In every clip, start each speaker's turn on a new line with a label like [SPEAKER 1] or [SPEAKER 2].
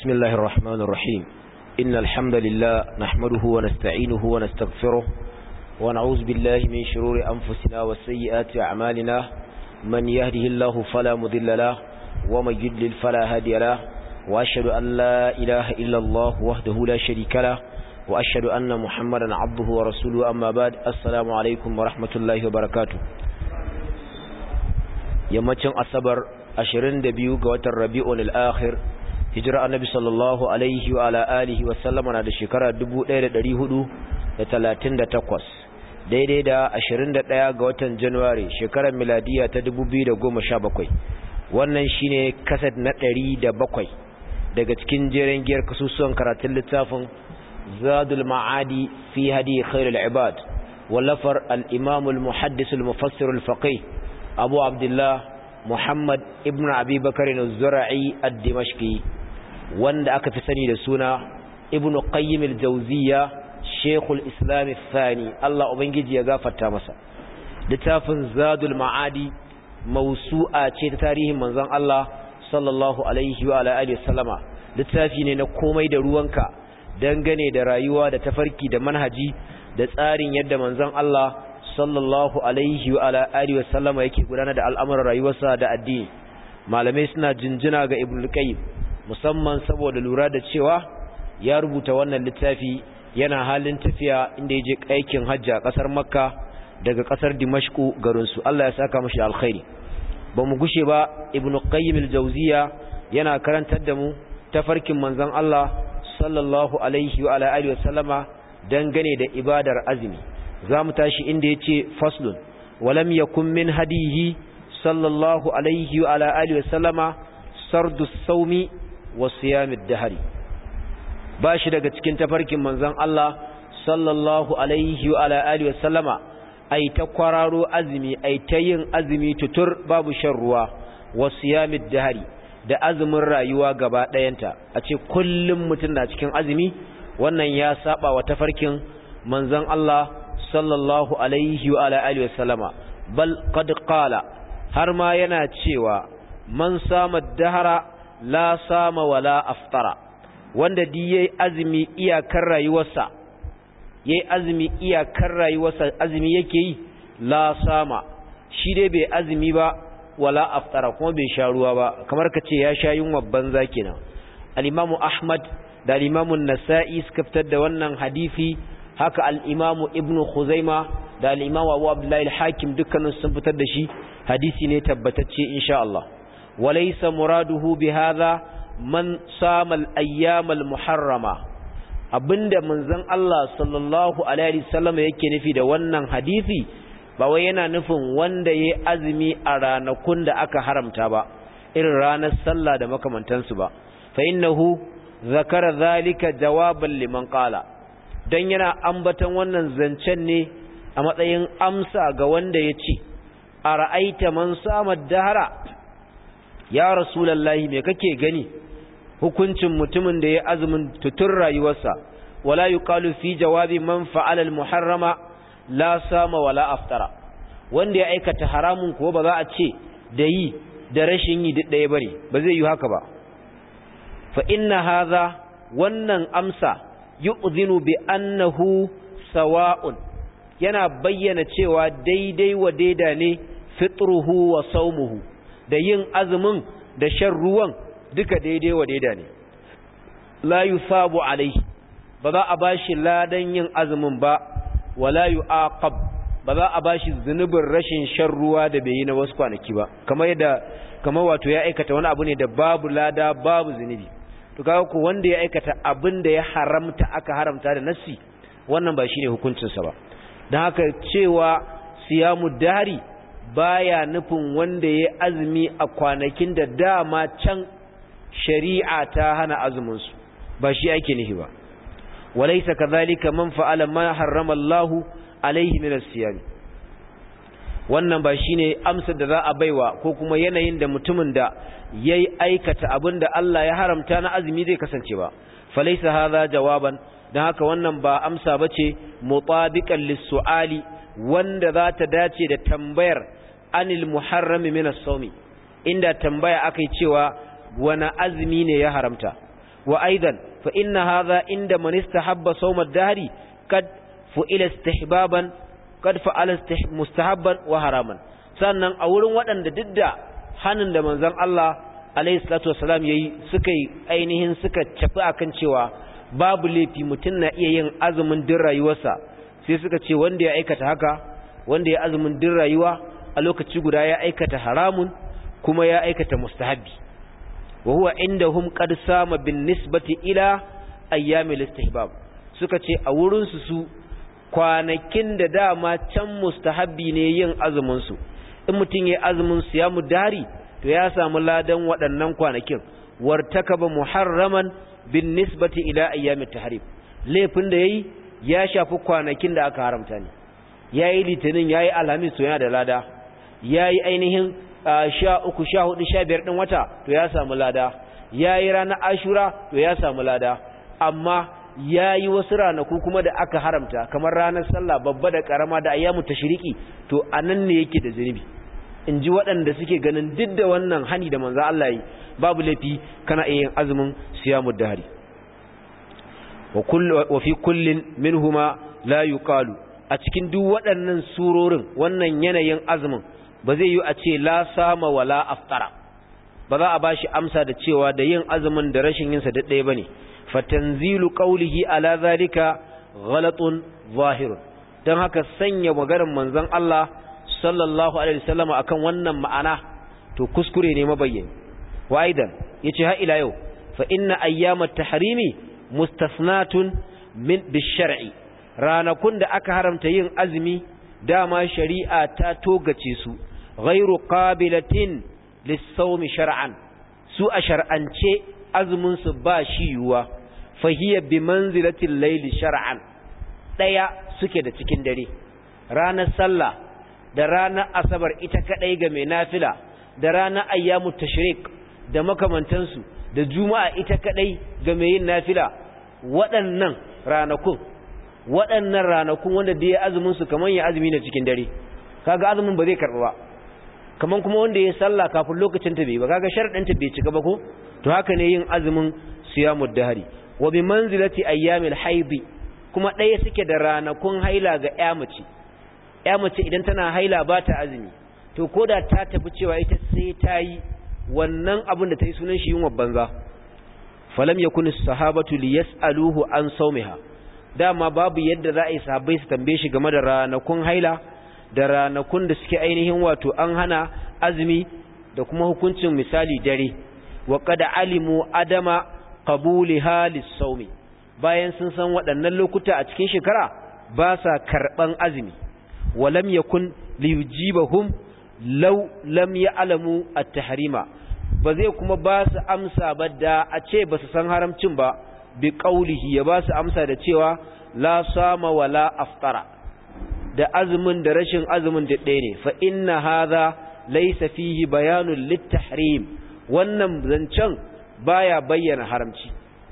[SPEAKER 1] بسم الله الرحمن الرحيم إن الحمد لله نحمده ونستعينه ونستغفره ونعوذ بالله من شرور أنفسنا وسيئات أعمالنا من يهده الله فلا مذل له ومن يدلل فلا هادي له وأشهد أن لا إله إلا الله وحده لا شريك له وأشهد أن محمدا عبده ورسوله أما بعد السلام عليكم ورحمة الله وبركاته yammacin asabar 22 ga watan rabi'un al-akhir hijira annabi sallallahu alaihi wa ala alihi wa sallama na da shekara 1438 daidai da 21 ga watan january shekarar miladiya ta 2017 wannan shine kasad na 107 daga cikin jeren giyar kasusuwan karatun littafin zadul ma'adi fi hadi khairul ibad wallafar al-imam al-muhaddis al-mufassir al-faqih abu abdullah muhammad ibn abi bakarin zura'i ad-dimashqi wanda aka fi sani da suna ibn qayyim al-jawziyya shaykhul islam al-thani Allah ubangiji ya gafarta masa littafin zadul ma'adi mawsu'a ce ta tarihin manzon Allah sallallahu alaihi wa alihi wasallama littafi ne na komai da ruwanka dangane da rayuwa da tafarki da manhaji da tsarin yadda manzon Allah sallallahu alaihi wa ala alihi wasallama yake gudanar da al'amuran rayuwarsa da addini malamai suna jinjina ga ibnu qayyim musamman saboda lura da cewa ya rubuta wannan littafi yana halin tafiya inda yaje aikin hajji a kasar makka daga kasar dimashku garin su Allah ya saka mashi alkhairi ba mu gushe ba ibnu qayyim al-jawziya yana karantar da mu tafarkin manzon Allah sallallahu alaihi wa ala alihi wasallama dangane da ibadar azumi za mu tashi inda ya ce faslun walam yakun min hadihi sallallahu alaihi wa ala alihi wasallama sardu saumi wa siyamid dahari ba shi daga cikin tafarkin manzon Allah sallallahu alaihi wa ala alihi wasallama ai ta kwararo azumi ai ta yin azumi tutur babu shan ruwa wa siyamid dahari da azumin rayuwa gaba ɗayanta a ce kullum mutum na cikin azumi wannan ya saba wa tafarkin manzon Allah sallallahu alaihi wa ala alihi wasallama bal qad qala har ma yana cewa man sama dahara la sama wala aftara wanda di yayi azumi iyakar rayuwarsa yayi azumi iyakar rayuwarsa azumi yake yi la sama shi dai bai azumi ba wala aftara kuma bai sha ruwa ba kamar kace ya sha yunwa banza kenan al-imamu ahmad da al-imamu an-nasa'i suka fitar da wannan hadisi haka al'imamu ibn Khuzaima da al'imamu abu abdullahi al-hakim dukkanin sun fitar da shi hadisi ne tabbatacce insha Allah walaisa muraduhu bi hadha man sama al-ayyam al-muharrama abinda manzon Allah sallallahu alaihi wasallam yake nufi da wannan hadisi ba wai yana nufin wanda yayi azumi a ranakun da aka haramta ba irin ranar sallah da makamantansu ba fa innahu zakara zalika jawaban liman qala don yana ambatan wannan zancen ne a matsayin amsa ga wanda ya ce a ra'aita man samar dahara ya rasulallahi me kake gani hukuncin mutumin da ya azumin tutun rayuwarsa wala yuqalu fi jawabi man fa'ala al-muharrama la sama wala aftara wanda ya aikata haramun ko ba za a ce da yi da rashin yi duk ɗaya bane ba zai yi haka ba fa inna hadha wannan amsa yu'zinu bi annahu sawa'un yana bayyana cewa daidai wa daida ne fitruhu wa saumuhu da yin azumin da shan ruwan duka daidai wa daida ne la yusabu alaihi ba za a bashi ladan yin azumin ba wala yu'aqab ba za a bashi zunubin rashin shan ruwa da bai yi na wasu kwanaki ba kamar yadda kamar wato ya aikata wani abu ne da babu lada babu zunubi to kaga ko wanda ya aikata abin da ya haramta aka haramta da nassi wannan ba shine hukuncin sa ba dan haka cewa siyamu dari baya nufin wanda ya azumi a kwanakin da dama can shari'a ta hana azumin su ba shi ake nufi ba walaysa kadhalika man fa'ala ma harrama Allah alaihi min as-siyam wannan ba shine amsar da za a baiwa ko kuma yanayin da mutumin da yayi aikata abin da Allah ya haramta na azumi zai kasance ba falaysa hadha jawaban dan haka wannan ba amsa bace mutabiqan lis-su'ali wanda za ta dace da tambayar anil muharrami min as-sawmi inda tambaya akai cewa wani azumi ne ya haramta wa aidan fa inna hadha inda man istahabba sawm ad-dahri kad fu'ila istihbaban kad fa'ala mustahabban wa haraman sannan a wurin waɗanda duk da hannun da manzon Allah alaihi salatu wasalam yayi suka yi ainihin suka cafi akan cewa babu laifi mutum na iya yin azumin din rayuwarsa sai suka ce wanda ya aikata haka wanda ya azumin din rayuwa a lokaci guda ya aikata haramun kuma ya aikata mustahabbi wa huwa indahum qad sama bin nisbati ila ayyamil istihbab suka ce a wurin su su kwanakin da dama can mustahabbi ne yin azumin su in mutum ya azumin su ya mudari to ya samu ladan waɗannan kwanakin wartakaba muharraman bin nisbati ila ayyamit tahrim laifin da yayi ya shafi kwanakin da aka haramta ne yayi litinin yayi alhamis to yana da lada yayi ainihin sha uku sha hudu sha biyar ɗin wata to ya samu lada ya yi ranar ashura to ya samu lada amma ya yi wasu ranaku kuma da aka haramta kamar ranar sallah babba da karama da ayyamu tashiriki to a nan ne yake da zunubi in ji waɗanda suke ganin duk da wannan hani da manzo Allah yi babu laifi kana iya yin azumin siyamud dahari wa fi kullin minhuma la yuqalu a cikin duk waɗannan surorin wannan yanayin azumin ba zai yi a ce la sama wala aftara ba za a ba shi amsa da cewa da yin azumin da rashin yinsa da ɗaya ba ne fatanzilu qawlihi ala zalika ghalatun zahirun don haka sanya maganar manzon Allah sallallahu alaihi wasallam akan wannan ma'ana to kuskure ne mabayyani wa aidan yace ha ila yau fa inna ayyamat tahrimi mustasnatun min bishar'i ranakun da aka haramta yin azumi dama shari'a ta togace su ghairu qabilatin lis-sawmi shar'an su a shar'ance azumin su ba shi yuwa fahiya bi manzilati al-layli shar'an daya suke da cikin dare ranar sallah da ranar asabar ita kadai ga mai nafila da ranar ayyamu tashrik da makamantansu da juma'a ita kadai ga mai yin nafila waɗannan ranakun waɗannan ranakun wanda da ya azumin su kaman ya azumi na cikin dare kaga azumin ba zai karɓa ba kaman kuma wanda ya sallah kafin lokacin ta bai ba kaga sharadin ta bai cika ba ko to haka ne yin azumin siyamud dahari wa bi manzilati ayyamil haidi kuma ɗaya suke da ranakun haila ga ƴa mace ƴa mace idan tana haila ba ta azumi to koda ta tafi cewa ita sai ta yi wannan abin da ta yi sunan shi yin banza falam yakun as-sahabatu liyas'aluhu an sawmiha dama babu yadda za a yi sahabbai su tambaye shi game da ranakun haila da ranakun da suke ainihin wato an hana azumi da kuma hukuncin misali dare wa qad alimu adama qabuliha lis-sawmi bayan sun san waɗannan lokuta a cikin shekara ba sa karban azumi wa lam yakun liyujibahum law lam ya'lamu at-tahrima ba zai kuma ba su amsa ba da a ce ba su san haramcin ba bi qaulihi ya ba su amsa da cewa la sama wala aftara da azumin da rashin azumin da ɗaya ne fa inna hadha laysa fihi bayanun lit-tahrim wannan zancen baya bayyana haramci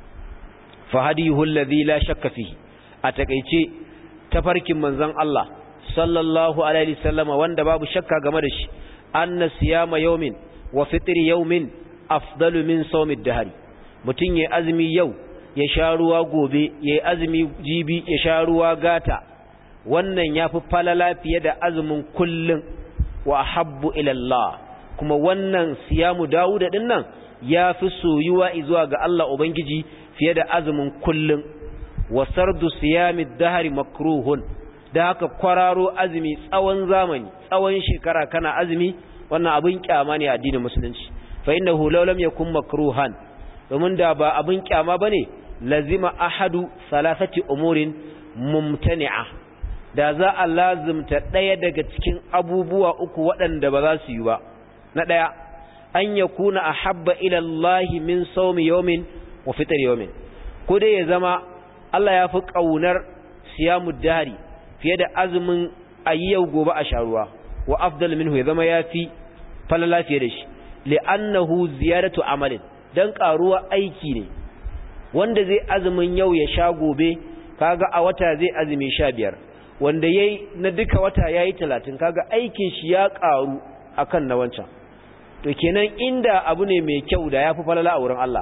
[SPEAKER 1] fa hadihu alladhi la shakka fihi a takeice tafarkin manzon Allah sallallahu alaihi wasallama wanda babu shakka game da shi anna siyama yawmin wa fitri yawmin afdalu min sawmid dahri mutun yayi azumi yau ya sha ruwa gobe yayi azumi jibi ya sha ruwa gata wannan yafi falala fiye da azumin kullun wa habbu ila Allah kuma wannan siyamu Dawud din nan yafi soyuwa zuwa ga Allah ubangiji fiye da azumin kullun wa sardu siyamid dahri makruhun da haka kwararo azumi tsawon zamani tsawon shekara kana azumi wannan abin kyama ne a addinin musulunci fa innahu law lam yakun makruhan domin da ba abin kyama bane lazima ahadu salasati umurin mumtani'a da za a lazimta daya daga cikin abubuwa uku waɗanda ba za su yi ba na daya an yakuna ahabba ila Allah min sawmi yawmin wa fitr yawmin ko dai ya zama Allah ya fi kaunar siyamud dahri fiye da azumin ayyau gobe a sharuwa wa afdal minhu ya zama yafi falala fiye da shi li'annahu ziyaratu amalin dan karuwa aiki ne wanda zai azumin yau ya sha gobe kaga a wata zai azumi 15 wanda yayi na duka wata yayi 30 kaga aikin shi ya karu akan na wancan to kenan inda abu ne mai kyau da yafi falala a wurin Allah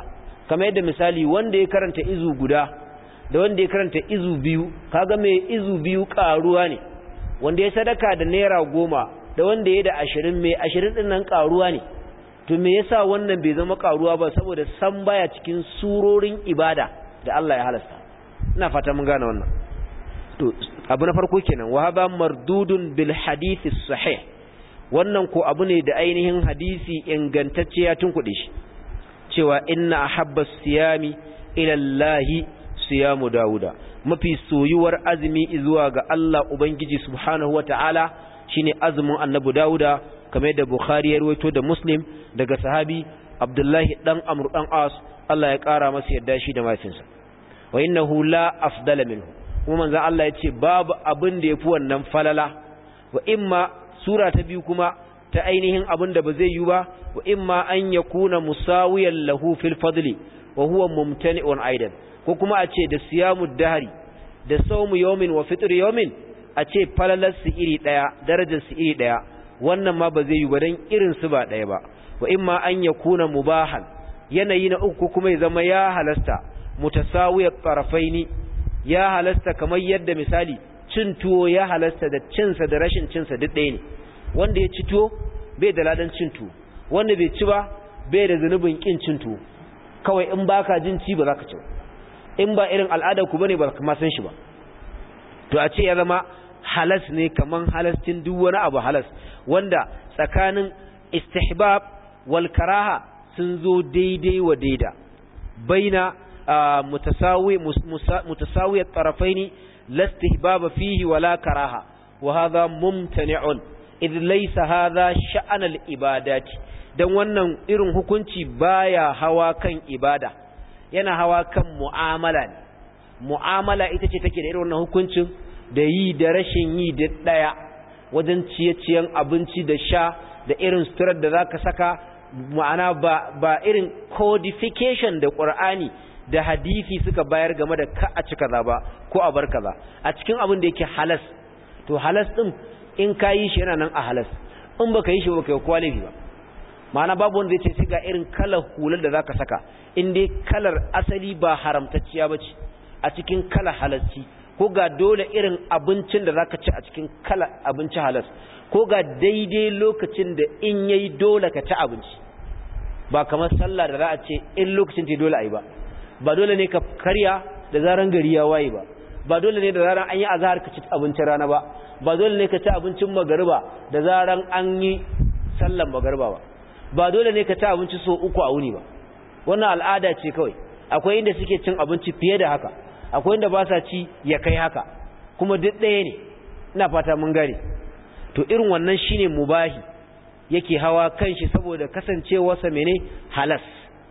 [SPEAKER 1] kamar yadda misali wanda ya karanta izu guda da wanda ya karanta izu biyu kaga mai izu biyu karuwa ne wanda ya sadaka da naira goma da wanda ya da ashirin mai ashirin din nan karuwa ne to me yasa wannan bai zama karuwa ba saboda san baya cikin surorin ibada da Allah ya halasta ina fata mun gane wannan to abu na farko kenan wa hadha mardudun bil hadith sahih wannan ko abu ne da ainihin hadisi ingantacce ya tunkuɗe shi cewa inna ahabba siyami ila Allah siyamu dauda mafi soyuwar azumi zuwa ga Allah ubangiji subhanahu wataala shine azumin annabi dauda kamar da bukhari ya rawaito da muslim daga sahabi abdullahi dan amr dan as Allah ya kara masa yadda shi da mafinsa wa innahu la afdala minhu kuma manzon Allah ya ce babu abin da yafi wannan falala wa imma sura ta biyu kuma ta ainihin abin da ba zai yi ba wa imma an yakuna musawiyan lahu fil fadli wa huwa mumtani'un aidan ko kuma a ce da siyamud dahri da sawmu yawmin wa fitr yawmin a ce falalar su iri daya darajar su iri daya wannan ma ba zai yi ba dan irin su ba daya ba wa imma an yakuna mubahan yanayi na uku kuma ya zama ya halasta mutasawiyat tarafaini ya halasta kamar yadda misali cin tuwo ya halasta da cinsa da rashin cinsa duk ɗaya ne wanda ya ci tuwo bai da ladan cin tuwo wanda bai ci ba bai da zunubin kin cin tuwo kawai in baka jin ci ba za ka ci ba in ba irin al'adar ku bane ba ka san shi ba to a ce ya zama halas ne kaman halastin duk wani abu halas wanda tsakanin istihbab wal karaha sun zo daidai wa daida baina mutasawi mutasawi at-tarafaini la istihbab fihi wala karaha wa hadha mumtani'un idh laysa hadha sha'an al-ibadati dan wannan irin hukunci baya hawa kan ibada yana hawa kan mu'amala ne mu'amala ita ce take da irin wannan hukuncin da yi da rashin yi da daya wajen ciye-ciyen abinci da sha da irin suturar da zaka saka ma'ana ba ba irin codification da Qur'ani da hadisi suka bayar game da ka a ci kaza ba ko a bar kaza a cikin abin da yake halas to halas din in ka yi shi yana nan a halas in baka yi shi baka yi kwalifi ba ma'ana babu wanda zai ce sai ga irin kalar hular da zaka saka in dai kalar asali ba haramtacciya bace a cikin kalar halasci ko ga dole irin abincin da zaka ci a cikin kalar abinci halas ko ga daidai lokacin da in yayi dole ka ci abinci ba kamar sallah da za a ce in lokacin ta dole ayi ba ba dole ne ka karya da zaran gari ya waye ba ba dole ne da zaran an yi azhar ka ci abincin rana ba ba dole ne ka ci abincin magariba da zaran an yi sallan magariba ba ba dole ne ka ci abinci so uku a wuni ba wannan al'ada ce kawai akwai inda suke cin abinci fiye da haka akwai inda ba sa ci ya kai haka kuma duk ɗaya ne ina fata mun gane to irin wannan shine mubahi yake hawa kanshi saboda kasancewarsa mene halas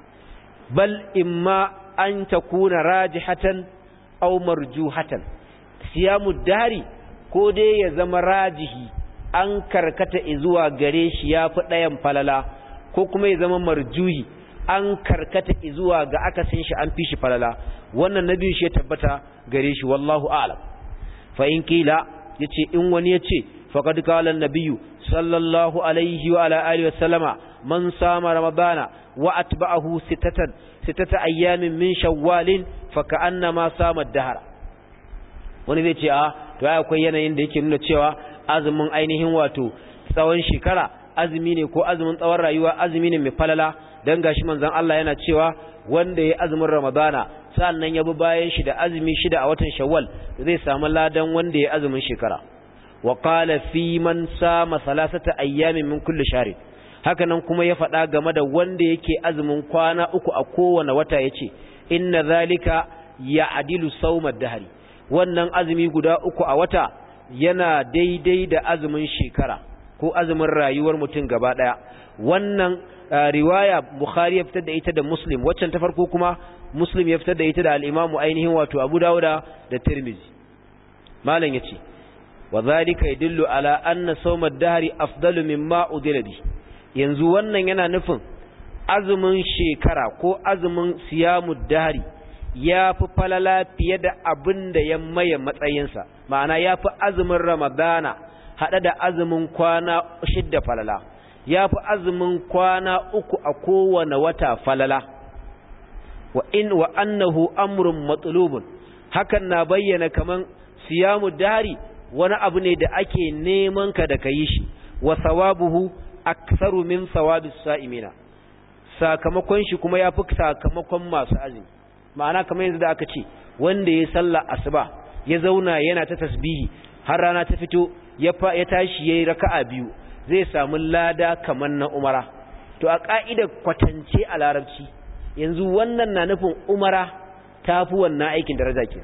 [SPEAKER 1] bal imma an takuna rajihatan aw marjuhatan siyamu dari ko dai ya zama rajihi an karkata zuwa gare shi yafi ɗayan falala ko kuma ya zama marjuhi an karkata zuwa ga akasin shi an fi shi falala wannan nabi shi ya tabbata gare shi wallahu a'lam fa in kila yace in wani yace faqad qala an-nabiyyu sallallahu alaihi wa ala alihi wa sallama man sama ramadana wa atba'ahu sittatan sittata ayyamin min shawwalin fa ka'annama sama ad-dahr wani zai ce a to ai akwai yanayin da yake nuna cewa azumin ainihin wato tsawon shekara azumi ne ko azumin tsawon rayuwa azumi ne mai falala dan gashi manzon Allah yana cewa wanda ya azumin ramadana sannan ya bi bayan shi da azumi shida a watan shawwal zai samu ladan wanda ya azumin shekara wa qala fi man sama salasata ayyamin min kulli shahr haka nan kuma ya faɗa game da wanda yake azumin kwana uku a kowane wata yace inna zalika ya'dilu sawmad dahri wannan azumi guda uku a wata yana daidai da azumin shekara ko azumin rayuwar mutum gaba daya wannan riwaya bukhari ya fitar da ita da muslim waccan ta farko kuma muslim ya fitar da ita da al-imamu ainihin wato abu dawuda da tirmizi malam yace wa zalika yadullu ala anna sawm ad-dahri afdalu mimma udila bi yanzu wannan yana nufin azumin shekara ko azumin siyamud dahri ya fi falala fiye da abin da ya maye matsayinsa ma'ana ya fi azumin ramadana haɗe da azumin kwana shidda falala ya fi azumin kwana uku a kowane wata falala wa in wa annahu amrun matlubun hakan na bayyana kaman siyamu dari wani abu ne da ake neman ka da kayi shi wa thawabuhu aktharu min thawabis sa'imina sakamakon shi kuma yafi sakamakon masu azumi ma'ana kamar yanzu da aka ce wanda ya sallah asuba ya zauna yana ta tasbihi har rana ta fito ya ya tashi yayi raka'a biyu zai samu lada kamar na umara to a ka'idar kwatance a larabci yanzu wannan na nufin umara tafi wannan aikin daraja ke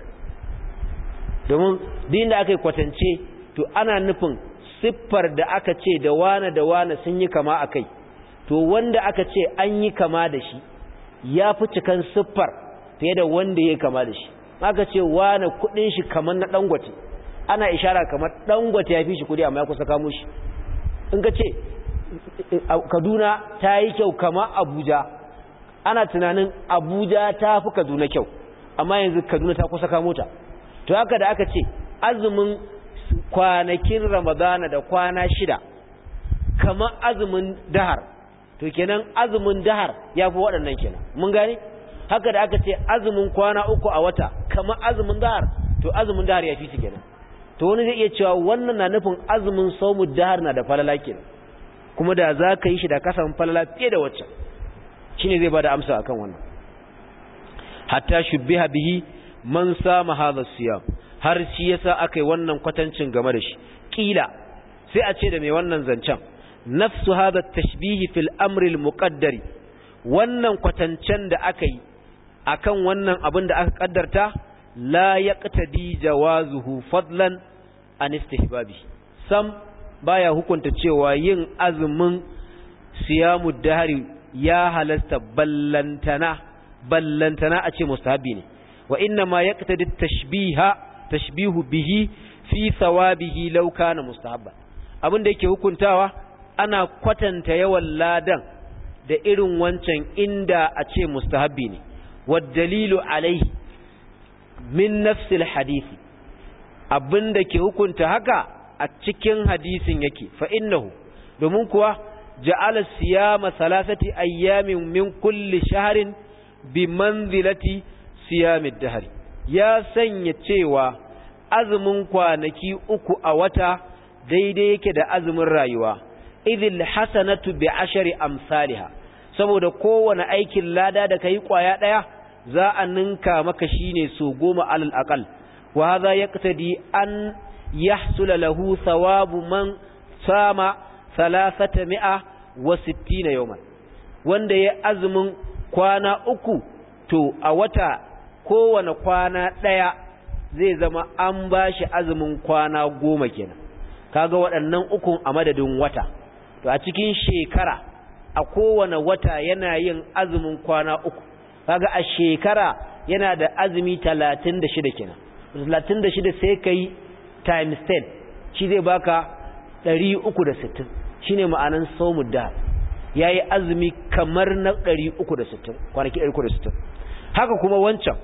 [SPEAKER 1] domin din da aka yi kwatance to ana nufin siffar da aka ce da wane da wane sun yi kama a kai to wanda aka ce an yi kama da shi ya fi cikan siffar fiye da wanda ya kama da shi aka ce wane kudin shi kamar na dangote ana ishara kamar dangote ya fi shi kudi amma ya kusa kamo shi in ka ce kaduna ta yi kyau kama abuja ana tunanin abuja ta fi kaduna kyau amma yanzu kaduna ta kusa kamo ta to haka da aka ce azumin kwanakin ramadana da kwana shida kamar azumin dahar to kenan azumin dahar ya fi waɗannan kenan mun gane haka da aka ce azumin kwana uku a wata kamar azumin dahar to azumin dahar ya fi su kenan to wani zai iya cewa wannan na nufin azumin saumu dahar na da falala kenan kuma da za ka yi shi da kasan falala fiye da waccan shine zai bada amsa akan wannan hatta shubbiha bihi man sama hadha siyam har shi yasa akai wannan kwatancin game da shi kila sai a ce da mai wannan zancen nafsu hadha tashbihi fil amri al muqaddari wannan kwatancen da aka yi akan wannan abin da aka kaddarta la yaqtadi jawazuhu fadlan an istihbabi sam baya hukunta cewa yin azumin siyamu dahari ya halasta ballantana ballantana a ce mustahabi ne wa inna ma yaqtadi tashbiha tashbihu bihi fi thawabihi law kana mustahabba abin da yake hukuntawa ana kwatanta yawan ladan da irin wancan inda a ce mustahabbi ne wad dalilu alaihi min nafsil hadisi abinda ke hukunta haka a cikin hadisin yake fa innahu domin kuwa ja'ala siyama salasati ayyamin min kulli shahrin bi manzilati siyamid dahri ya sanya cewa azumin kwanaki uku a wata daidai yake da azumin rayuwa idil hasanatu bi ashari amsalha saboda kowane aikin lada da kai kwaya daya za a ninka maka shine so goma alal aqal wa hadha yaqtadi an yahsula lahu thawabu man sama thalathata mi'a wa sittina yawman wanda ya azumin kwana uku to a wata kowane kwana ɗaya zai zama an ba shi azumin kwana goma kenan kaga waɗannan ukun a madadin wata to a cikin shekara a kowane wata yana yin azumin kwana uku kaga a shekara yana da azumi talatin da shida kenan talatin da shida sai ka yi times ten shi zai baka ɗari uku da sittin shi ne ma'anan saumu da ya yi azumi kamar na ɗari uku da sittin kwanaki ɗari uku da sittin haka kuma wancan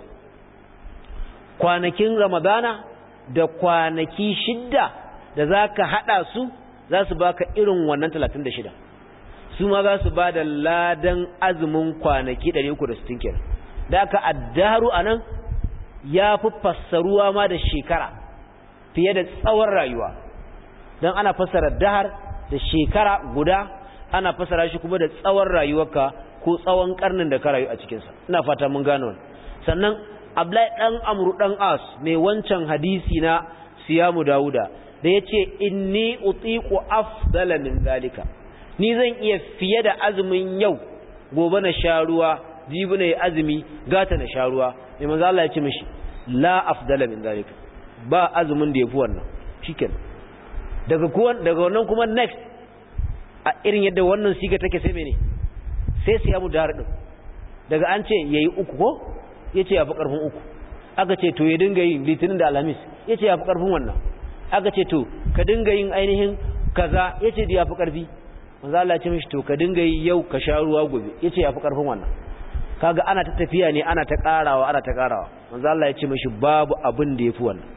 [SPEAKER 1] kwanakin ramadana da kwanaki shidda da za ka haɗa su za su baka irin wannan talatin da shida su ma za su ba da ladan azumin kwanaki ɗari uku da sittin kenan da aka addaru a nan ya fi fassaruwa ma da shekara fiye da tsawon rayuwa don ana fassara dahar da shekara guda ana fassara shi kuma da tsawon rayuwarka ko tsawon karnin da ka rayu a cikinsa ina fata mun gano sannan Abdullahi dan Amru dan As mai wancan hadisi na Siyamu Dawuda da yace inni utiqu afdala min zalika ni zan iya fiye da azumin yau gobe na sha ruwa jibi na azumi gata na sha ruwa mai manzo Allah ya ce mishi la afdala min zalika ba azumin da yafi wannan shikenan daga kuwan daga wannan kuma next a irin yadda wannan siga take sai mene sai siyamu dahar din daga an ce yayi uku ko yace yafi karfin uku aka ce to ya dinga yin litinin da alhamis yace yafi karfin wannan aka ce to ka dinga yin ainihin kaza yace da yafi karfi manzo Allah ya ce mishi to ka dinga yi yau ka sha ruwa gobe yace yafi karfin wannan kaga ana ta tafiya ne ana ta karawa ana ta karawa manzo Allah ya ce mishi babu abin da yafi wannan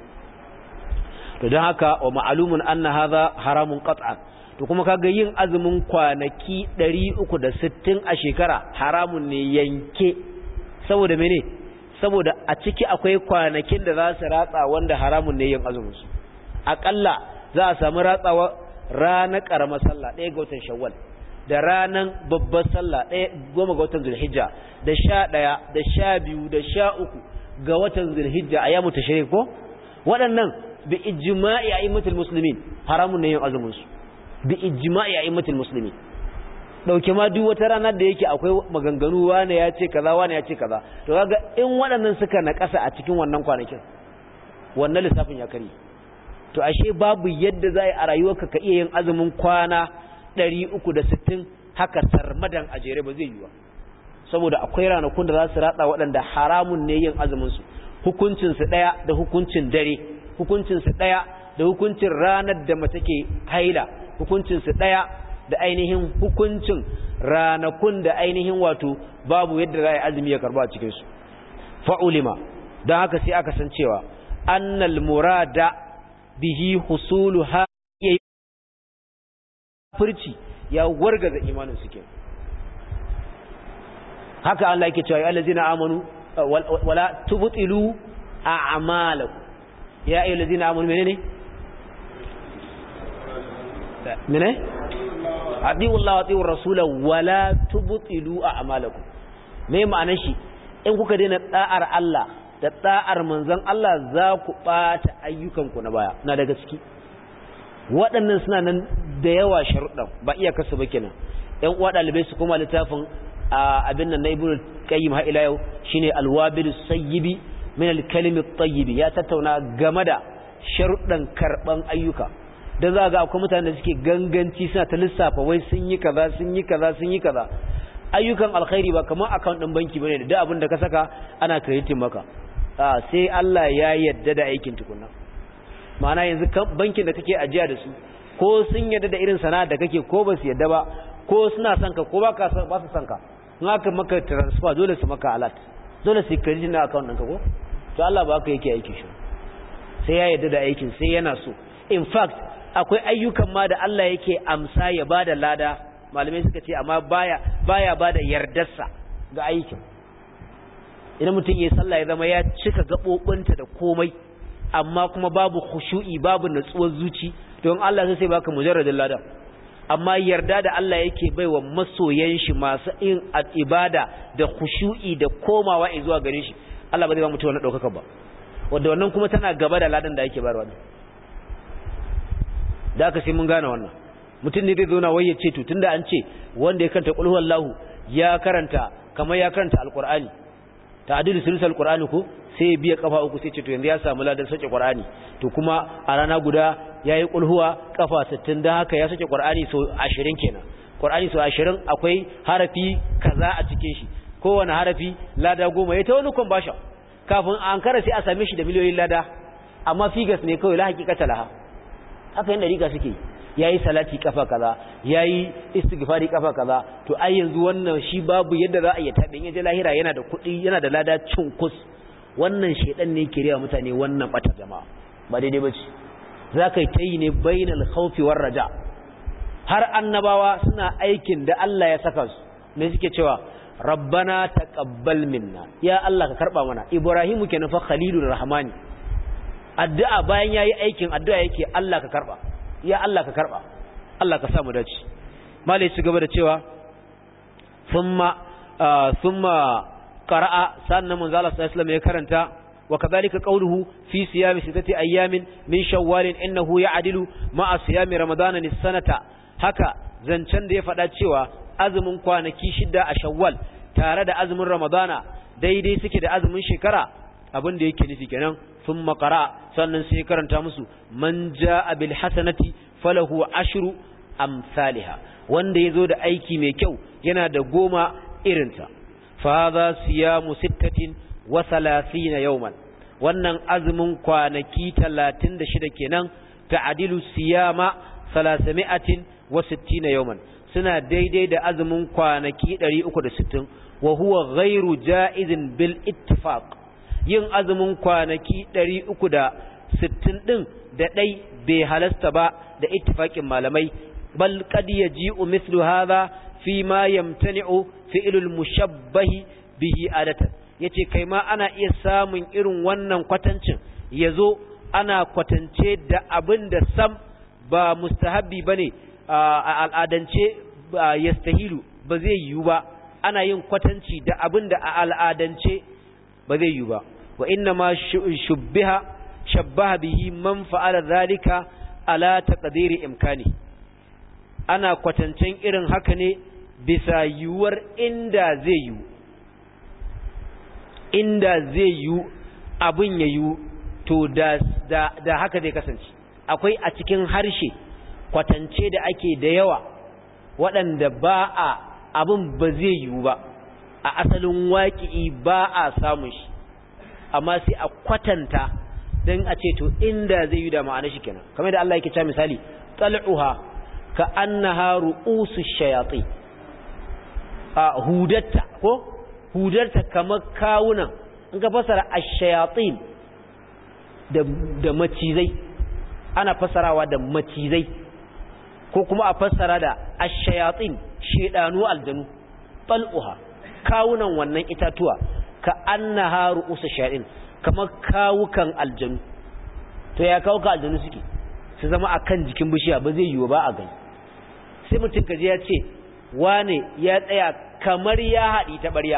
[SPEAKER 1] to don haka wa ma'lumun anna hadha haramun qat'an to kuma kaga yin azumin kwanaki 360 a shekara haramun ne yanke saboda mene saboda a ciki akwai kwanakin da za su ratsa wanda haramun ne yin azumin su akalla za a samu ratsawa ranar karamar sallah ɗaya ga watan shawwal da ranar babbar sallah ɗaya goma ga watan zulhijja da sha ɗaya da sha biyu da sha uku ga watan zulhijja a yamu tashrik ko waɗannan bi ijma'i a'immatul muslimin haramun ne yin azumin su bi ijma'i a'immatul muslimin dauke ma duk wata rana da yake akwai maganganu wane ya ce kaza wane ya ce kaza to kaga in waɗannan suka naƙasa a cikin wannan kwanakin wannan lissafin ya kare to ashe babu yadda za a rayuwarka ka iya yin azumin kwana 360 haka sarmadan a jere ba zai yi ba saboda akwai ranakun da za su ratsa waɗanda haramun ne yin azumin su hukuncin su daya da hukuncin dare hukuncin su daya da hukuncin ranar da mace ke haila hukuncin su daya da ainihin hukuncin ranakun da ainihin wato babu yadda za a yi azumi ya karba a cikinsu fa'ulima don haka sai aka san cewa annal murada bihi husulu ha iya furci ya wargaza imanin suke haka Allah yake cewa ya allazina amanu wala tubtilu a'malakum ya ayyuhallazina amanu menene menene adi'u Allah wa ati'ur rasula wala tubtilu a'malakum me ma'anar shi in kuka daina da'ar Allah da da'ar manzon Allah za ku bata ayyukanku na baya na daga ciki waɗannan suna nan da yawa sharuɗan ba iya kasu ba kenan ɗan uwa ɗalibai su kuma littafin abin nan na ibnu qayyim har ila yau shine alwabil sayyibi min alkalimi at ya tattauna game da sharuɗan karban ayyuka da za ga akwai mutane da suke ganganci suna ta lissafa wai sun yi kaza sun yi kaza sun yi kaza ayyukan alkhairi ba kamar account din banki bane da duk abin da ka saka ana crediting maka a sai Allah ya yadda da aikin tukunna ma'ana yanzu bankin da kake ajiya da su ko sun yadda da irin sana'a da kake ko ba su yadda ba ko suna son ka ko ba ka ba su son ka in aka maka transfer dole su maka alert dole su credit na account ɗinka ko to Allah ba ka yake aiki shi sai ya yadda da aikin sai yana so in fact akwai ayyukan ma da Allah yake amsa ya bada lada malamai suka ce amma baya baya bada yardarsa ga aikin idan mutum yayin sallah ya zama ya cika gabobinta da komai amma kuma babu khushu'i babu natsuwar zuci don Allah sai baka mujarradin lada amma yarda da Allah yake baiwa masoyan shi masu yin ibada da khushu'i da komawa zuwa gare shi Allah ba zai ba mutum wannan daukaka ba wanda wannan kuma tana gaba da ladan da yake bayarwa da aka sai mun gane wannan mutum ne zai zo na waye ce to tunda an ce wanda ya karanta qul huwallahu ya karanta kamar ya karanta alqur'ani ta'dilu sulsul alqur'ani ko sai ya biya kafa uku sai ce to yanzu ya samu ladan sauke qur'ani to kuma a rana guda yayi qul huwa kafa 60 dan haka ya sauke qur'ani so 20 kenan qur'ani so 20 akwai harafi kaza a cikin shi kowane harafi lada goma ya ta wani kwambasha kafin an kara sai a same shi da miliyoyin lada amma figas ne kawai la hakikata laha haka yin dariƙa suke yayi salati kafa kaza yayi istighfari kafa kaza to ai yanzu wannan shi babu yadda za a yi tabe in yaje lahira yana da kuɗi yana da lada cunkus wannan shedan ne ke riya mutane wannan bata jama'a ba daidai bace zaka yi tayi ne bainal khawfi war raja har annabawa suna aikin da Allah ya saka su ne suke cewa rabbana taqabbal minna ya Allah ka karba mana ibrahimu kenan fa khalilur rahmani addu'a bayan yayi aikin addu'a yake Allah ka karba ya Allah ka karba Allah ka samu dace malai ci gaba da cewa thumma thumma qara'a sannan manzo Allah sallallahu alaihi ya karanta wa kadhalika qawluhu fi siyami sittati ayamin min shawwal innahu ya'dilu ma'a siyami ramadana nis-sanata haka zancen da ya faɗa cewa azumin kwanaki shida a shawwal tare da azumin ramadana daidai suke da azumin shekara abin da yake nufi kenan ثم قرأ sannan sai karanta musu man jaa bil hasanati falahu ashru amsalha wanda yazo da aiki mai kyau yana da goma irinta fa hadha siyamu sittatin wa 30 yawman wannan azumin kwanaki 36 kenan ta'dilu siyama 360 yawman suna daidai da azumin kwanaki 360 wa huwa ghairu jaizin bil ittifaq yin azumin kwanaki ɗari uku da sittin ɗin da ɗai bai halasta ba da ittifaƙin malamai bal qad yaji'u mithlu hadha fi ma yamtani'u fi'lul mushabbahi bihi adatan yace kai ma ana iya samun irin wannan kwatancin yazo ana kwatance da abin da sam ba mustahabbi bane a al'adance yastahilu ba zai yiwu ba ana yin kwatanci da abin da a al'adance ba zai yiwu ba wa inna ma shubbiha shabbaha bihi man fa'ala zalika ala taqdiri imkani ana kwatancen irin haka ne bisa yiwuwar inda zai yiwu inda zai yiwu abin ya yiwu to da, da, da haka zai kasance akwai a cikin harshe kwatance da ake da yawa waɗanda ba a abin ba zai yiwu ba a asalin waƙi'i ba a samun shi amma sai a kwatanta don a ce to inda zai yi da ma'ana shi kenan kamar da Allah yake cewa misali tal'uha ka annaha ru'usu shayati a hudatta ko hudarta kamar kawunan in ka fasara ash-shayatin da da macizai ana fasarawa da macizai ko kuma a fassara da ash-shayatin shedanu aljanu tal'uha kawunan wannan itatuwa ka annaha ru'usu shayatin kamar kawukan aljanu to ya kawuka aljanu suke su zama akan jikin bishiya ba zai yiwu ba a gani sai mutum kaje ya ce wane ya tsaya kamar ya haɗi ta ɓarya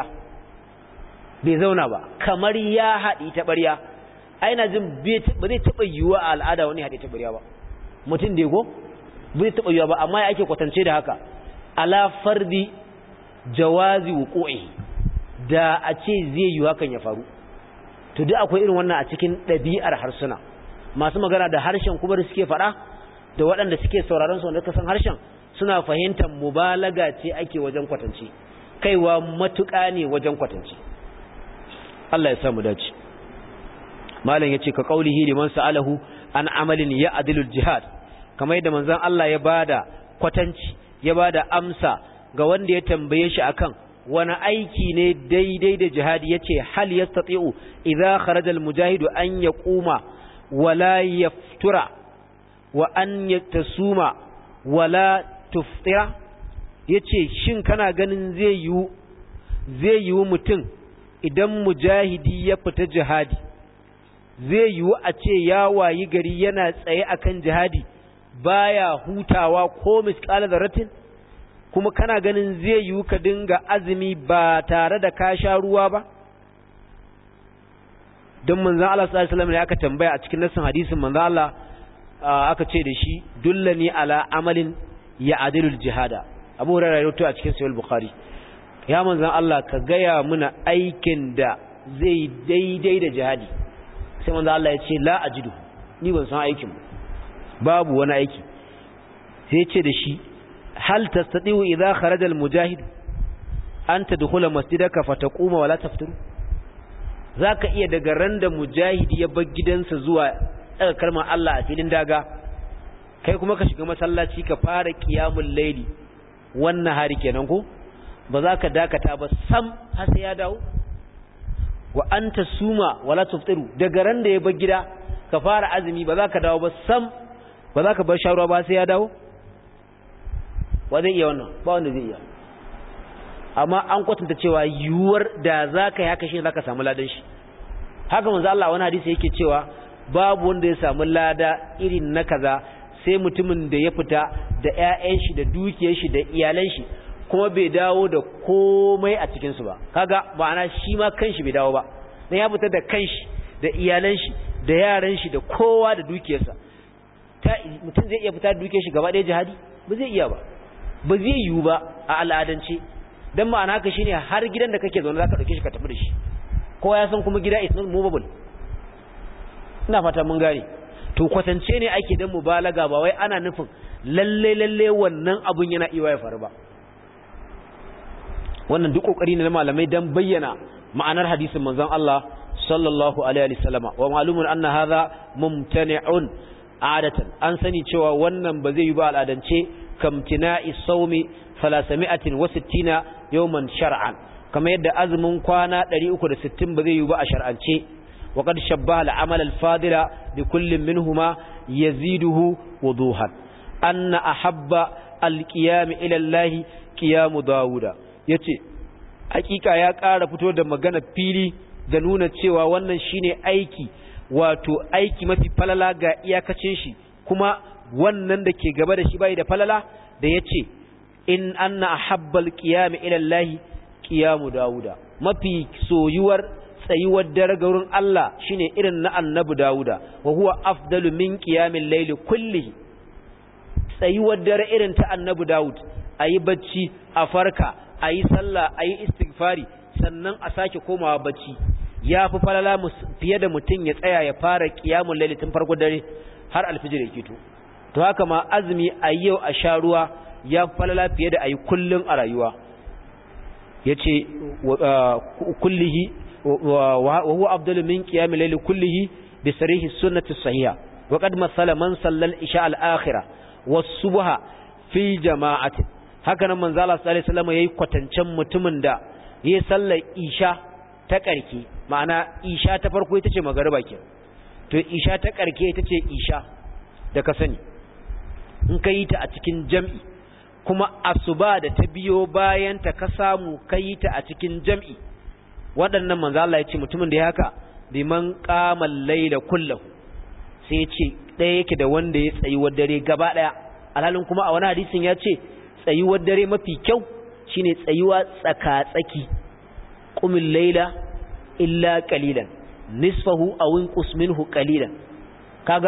[SPEAKER 1] bai zauna ba kamar ya haɗi ta ɓarya aina jin ba zai taɓa yiwuwa a al'ada wani haɗi ta ɓarya ba mutum da ko ba zai taɓa yiwuwa ba amma ya ake kwatance da haka ala fardi jawazi wuqu'i da a ce zai yiwu hakan ya faru to duk akwai irin wannan a cikin ɗabi'ar harsuna masu magana da harshen kuma da suke faɗa da waɗanda suke sauraron su wanda ka san harshen suna fahimtar mubalaga ce ake wajen kwatance kaiwa matuƙa ne wajen kwatance Allah ya samu dace malam yace ka qaulihi liman sa'alahu an amalin ya adilul jihad kamar yadda manzon Allah ya bada kwatanci ya bada amsa ga wanda ya tambaye shi akan wani aiki ne daidai da jihadi yace hal yastati'u idza kharaja al mujahidu an yaquma wala yaftura wa an yatasuma wala tuftira yace shin kana ganin zai yiwu zai yiwu mutum idan mujahidi ya fita jihadi zai yiwu a ce ya wayi gari yana tsaye akan jihadi baya hutawa ko misqala zarratin kuma kana ganin zai yiwu ka dinga azumi ba tare da ka sha ruwa ba don manzon Allah sallallahu alaihi wasallam ne aka tambaya a cikin nassin hadisin manzon Allah aka ce da shi dullani ala amalin ya adilul jihada Abu Hurairah ya rawaito a cikin Sahih Bukhari ya manzon Allah ka gaya muna aikin da zai daidai da jihadi sai manzon Allah ya ce la ajidu ni ban san aikin babu wani aiki sai ya ce da shi hal tastati'u idza kharaja al-mujahid an tadkhula masjidaka fataquma wala taftiru zaka iya daga randa mujahidi ya bar gidansa zuwa daga kalmar Allah a filin daga kai kuma ka shiga masallaci ka fara qiyamul layli wannan hari kenan ko ba za ka dakata ba sam har sai ya dawo wa anta suma wala taftiru daga randa ya bar gida ka fara azumi ba za ka dawo ba sam ba za ka bar sharuwa ba sai ya dawo wa zai iya wannan ba wanda zai iya amma an kwatanta cewa yiwuwar da za ka yi haka shi za ka samu ladan shi haka manzo Allah wani hadisi yake cewa babu wanda ya samu lada irin na kaza sai mutumin da ya fita da ƴaƴan shi da dukiyar shi da iyalan shi kuma bai dawo da komai a cikin su ba kaga ma'ana shi ma kanshi bai dawo ba dan ya fita da kanshi da iyalan shi da yaran shi da kowa da dukiyarsa mutum zai iya fita da dukiyar shi gaba ɗaya jihadi ba zai iya ba ba zai yiwu ba a al'adance don ma'ana haka shine har gidan da kake zaune zaka dauke shi ka tafi da shi kowa ya san kuma gida is not movable ina fata mun gane to kwatance ne ake dan mubalaga ba wai ana nufin lalle lalle wannan abun yana iya ya faru ba wannan duk kokari ne na malamai dan bayyana ma'anar hadisin manzon Allah sallallahu alaihi wasallama wa ma'lumun anna hadha mumtani'un adatan an sani cewa wannan ba zai yi ba al'adance kamtina'i saumi 360 yawman shar'an kamar yadda azumin kwana 360 ba zai yi ba a shar'ance wa qad shabbaha al-amal al-fadila bi kullin minhuma yaziduhu wuduhan anna ahabba al-qiyam ila Allah qiyam Dawuda yace hakika ya ƙara fito da magana fili da nuna cewa wannan shine aiki wato aiki mafi falala ga iyakacin shi kuma wannan da ke gaba da shi bai da falala da yace in anna ahabbal qiyam ila Allah qiyamu dauda mafi soyuwar tsayuwar dare ga wurin Allah shine irin na annabi dauda wa huwa afdalu min qiyamil layli kullihi tsayuwar dare irin ta annabi daud ayi bacci a farka ayi sallah ayi istighfari sannan a sake komawa bacci ya fi falala fiye da mutum ya tsaya ya fara qiyamul layli tun farko dare har alfijir ya kito to haka ma azumi a yau a sha ruwa ya falala fiye da ayi kullun a rayuwa yace kullihi wa huwa afdalu min qiyamil layli kullihi bi sarihi sunnati sahiha wa qad masala man sallal isha al akhirah was subha fi jama'ati haka nan manzo Allah sallallahu alaihi wasallam yayi kwatancen mutumin da yayi sallar isha ta karke ma'ana isha ta farko ita ce magariba ke to isha ta karke ita ce isha da ka sani in ka yi ta a cikin jam'i kuma asuba da ta biyo bayan ta ka samu ka yi ta a cikin jam'i waɗannan manzo Allah ya ce mutumin da ya haka biman qamal layla kullahu sai ya ce ɗaya yake da wanda ya tsayi wa dare gaba ɗaya alhalin kuma a wani hadisin ya ce tsayuwar dare mafi kyau shine tsayuwa tsaka-tsaki qumil layla illa qalilan nisfahu aw inqus minhu qalilan kaga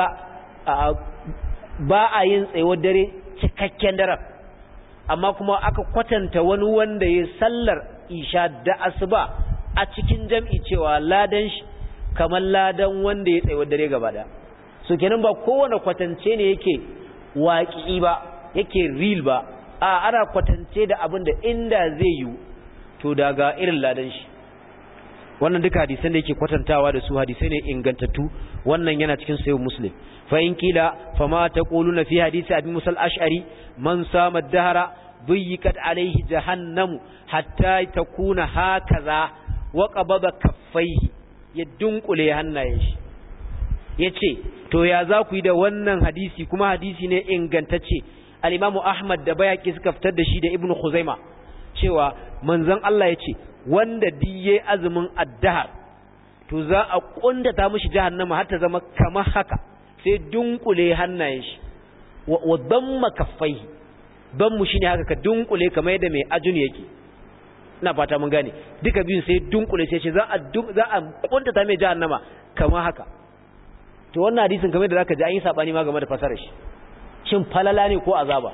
[SPEAKER 1] ba a yin tsayuwar dare cikakken daren amma kuma aka kwatanta wani wanda ya sallar isha da asuba a cikin jam'i cewa ladan shi kamar ladan wanda ya tsayuwar dare gaba da so kenan ba kowane kwatance ne yake waƙi ba yake real ba a ana kwatance da abin da inda zai yi to daga irin ladan shi wannan duka hadisan da yake kwatantawa da su hadisai ne ingantattu wannan yana cikin sayo muslim fa in kila fama taquluna fi hadisi abi musa al-ash'ari man sama ad-dahra buyikat alayhi jahannamu hatta takuna hakaza wa qabada kaffaihi ya dunkule hannayen shi yace to ya za ku yi da wannan hadisi kuma hadisi ne ingantacce al-imamu ahmad da bayaki suka fitar da shi da ibnu khuzaima cewa manzon Allah yace wanda diye azumin addahar to za a kundata mishi jahannama har ta zama kamar haka sai dunkule hannayen shi wa damma kaffai dammu shine haka ka dunkule kamar yadda mai ajun yake ina fata mun gane duka biyun sai dunkule sai ce za a za a kundata mai jahannama kamar haka to wannan hadisin kamar da zaka ji an yi sabani ma game da fasarar shi shin falala ne ko azaba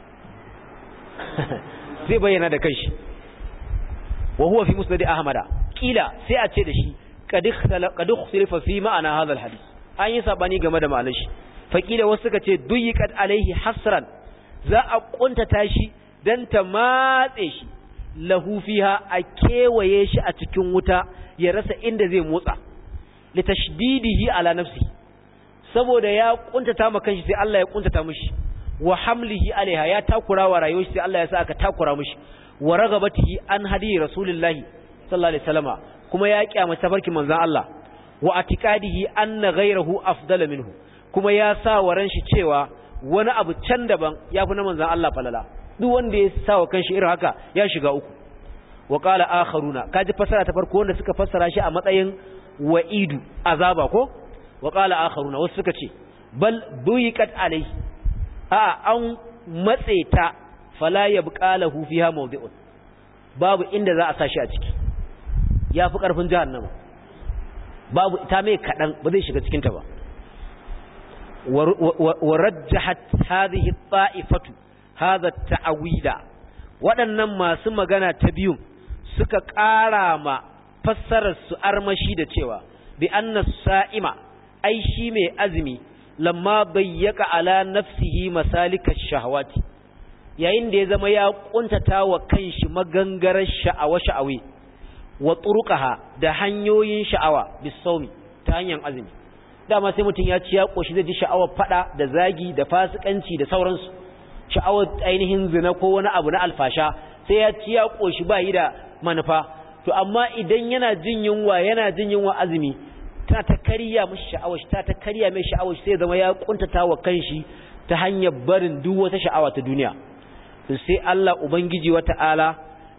[SPEAKER 1] zai bayyana da kanshi wa huwa fi musnad ahmada kila sai a ce da shi qad ikhtalafa fi ma'ana hadha alhadith an yi sabani game da ma'anar shi fa kila wasu suka ce duyiqat alaihi hasran za a kuntata shi dan ta matse shi lahu fiha a kewaye shi a cikin wuta ya rasa inda zai motsa litashdidihi ala nafsi saboda ya kuntata ma kanshi sai Allah ya kuntata mishi wa hamlihi alaiha ya takura wa rayuwar shi sai Allah ya sa aka takura mishi wa ragabatihi an hadi rasulullahi sallallahu alaihi wasallama kuma ya kiyama tafarkin manzon Allah wa atiqadihi anna ghayrahu afdala minhu kuma ya sa wa ran shi cewa wani abu can daban yafi na manzon Allah falala duk wanda ya sa wa kanshi irin haka ya shiga uku wa qala akharuna kaji fasara ta farko wanda suka fassara shi a matsayin wa'idu azaba ko wa qala akharuna wasu suka ce bal buyiqat alai a an matse ta fala yabqa lahu fiha mawdi'un babu inda za a sashi a ciki yafi karfin jahannama babu ta mai kadan ba zai shiga cikin ta ba wa rajjahat hadhihi at-ta'ifatu hadha at-ta'wila waɗannan masu magana ta biyun suka ƙara ma fassarar su armashi da cewa bi anna sa'ima ai shi mai azumi lamma bayyaka ala nafsihi masalikash shahawati yayin da ya zama ya kuntata wa kanshi magangarar sha'awa sha'awi wa turqaha da hanyoyin sha'awa bisawmi ta hanyar azumi dama sai mutum ya ci ya koshi zai ji sha'awar fada da zagi da fasikanci da sauransu sha'awar ainihin zina ko wani abu na alfasha sai ya ci ya koshi ba yi da manufa to amma idan yana jin yunwa yana jin yunwa azumi ta ta kariya mishi sha'awar shi ta ta kariya mai sha'awar shi sai zama ya kuntata wa kanshi ta hanyar barin duk wata sha'awa ta duniya to sai Allah ubangiji wata'ala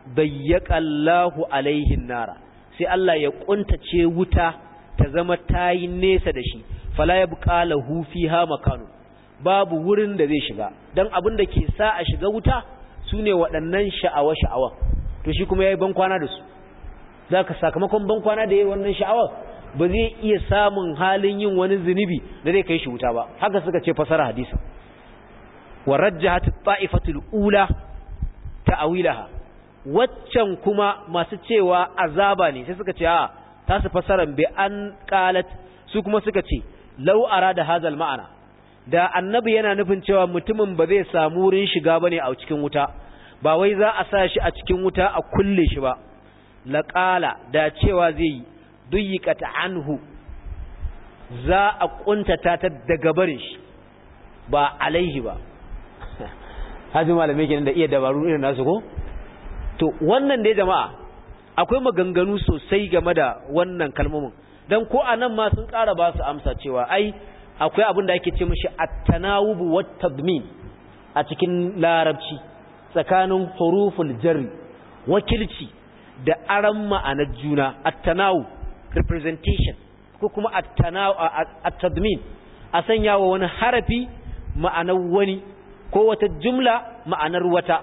[SPEAKER 1] dayyaka Allahu alaihin nara sai Allah ya kuntace wuta ta zama tayi nesa da shi fala yabqa lahu fiha makanu babu wurin da zai shiga dan abin da ke sa a shiga wuta sune waɗannan sha'awa sha'awa to shi kuma yayi ban kwana da su zaka sakamakon ban kwana da yayi wannan sha'awa ba zai iya samun halin yin wani zunubi da zai kai shi wuta ba haka suka ce fasara hadisin wa rajjahat at-ta'ifatul ula ta'awilaha waccan kuma masu cewa azaba ne sai suka ce a ta su fasaran bi an qalat su kuma suka ce law arada hadal ma'ana da annabi yana nufin cewa mutumin ba zai samu wurin shiga bane a cikin wuta ba wai za a sa shi a cikin wuta a kulle shi ba laqala da cewa zai yi duyiqat anhu za a kuntata ta daga barin shi ba alaihi ba haji malamai kenan da iya dabaru irin nasu ko to wannan dai jama'a akwai maganganu sosai game da wannan kalmomin dan ko anan ma sun ƙara ba su amsa cewa ai akwai abin da ake ce mishi at-tanawub wa tadmin a cikin larabci tsakanin huruful jarri wakilci da aran ma'anar juna at-tanawub representation ko kuma at-tadmin a sanya wa wani harafi ma'anar wani ko wata jumla ma'anar wata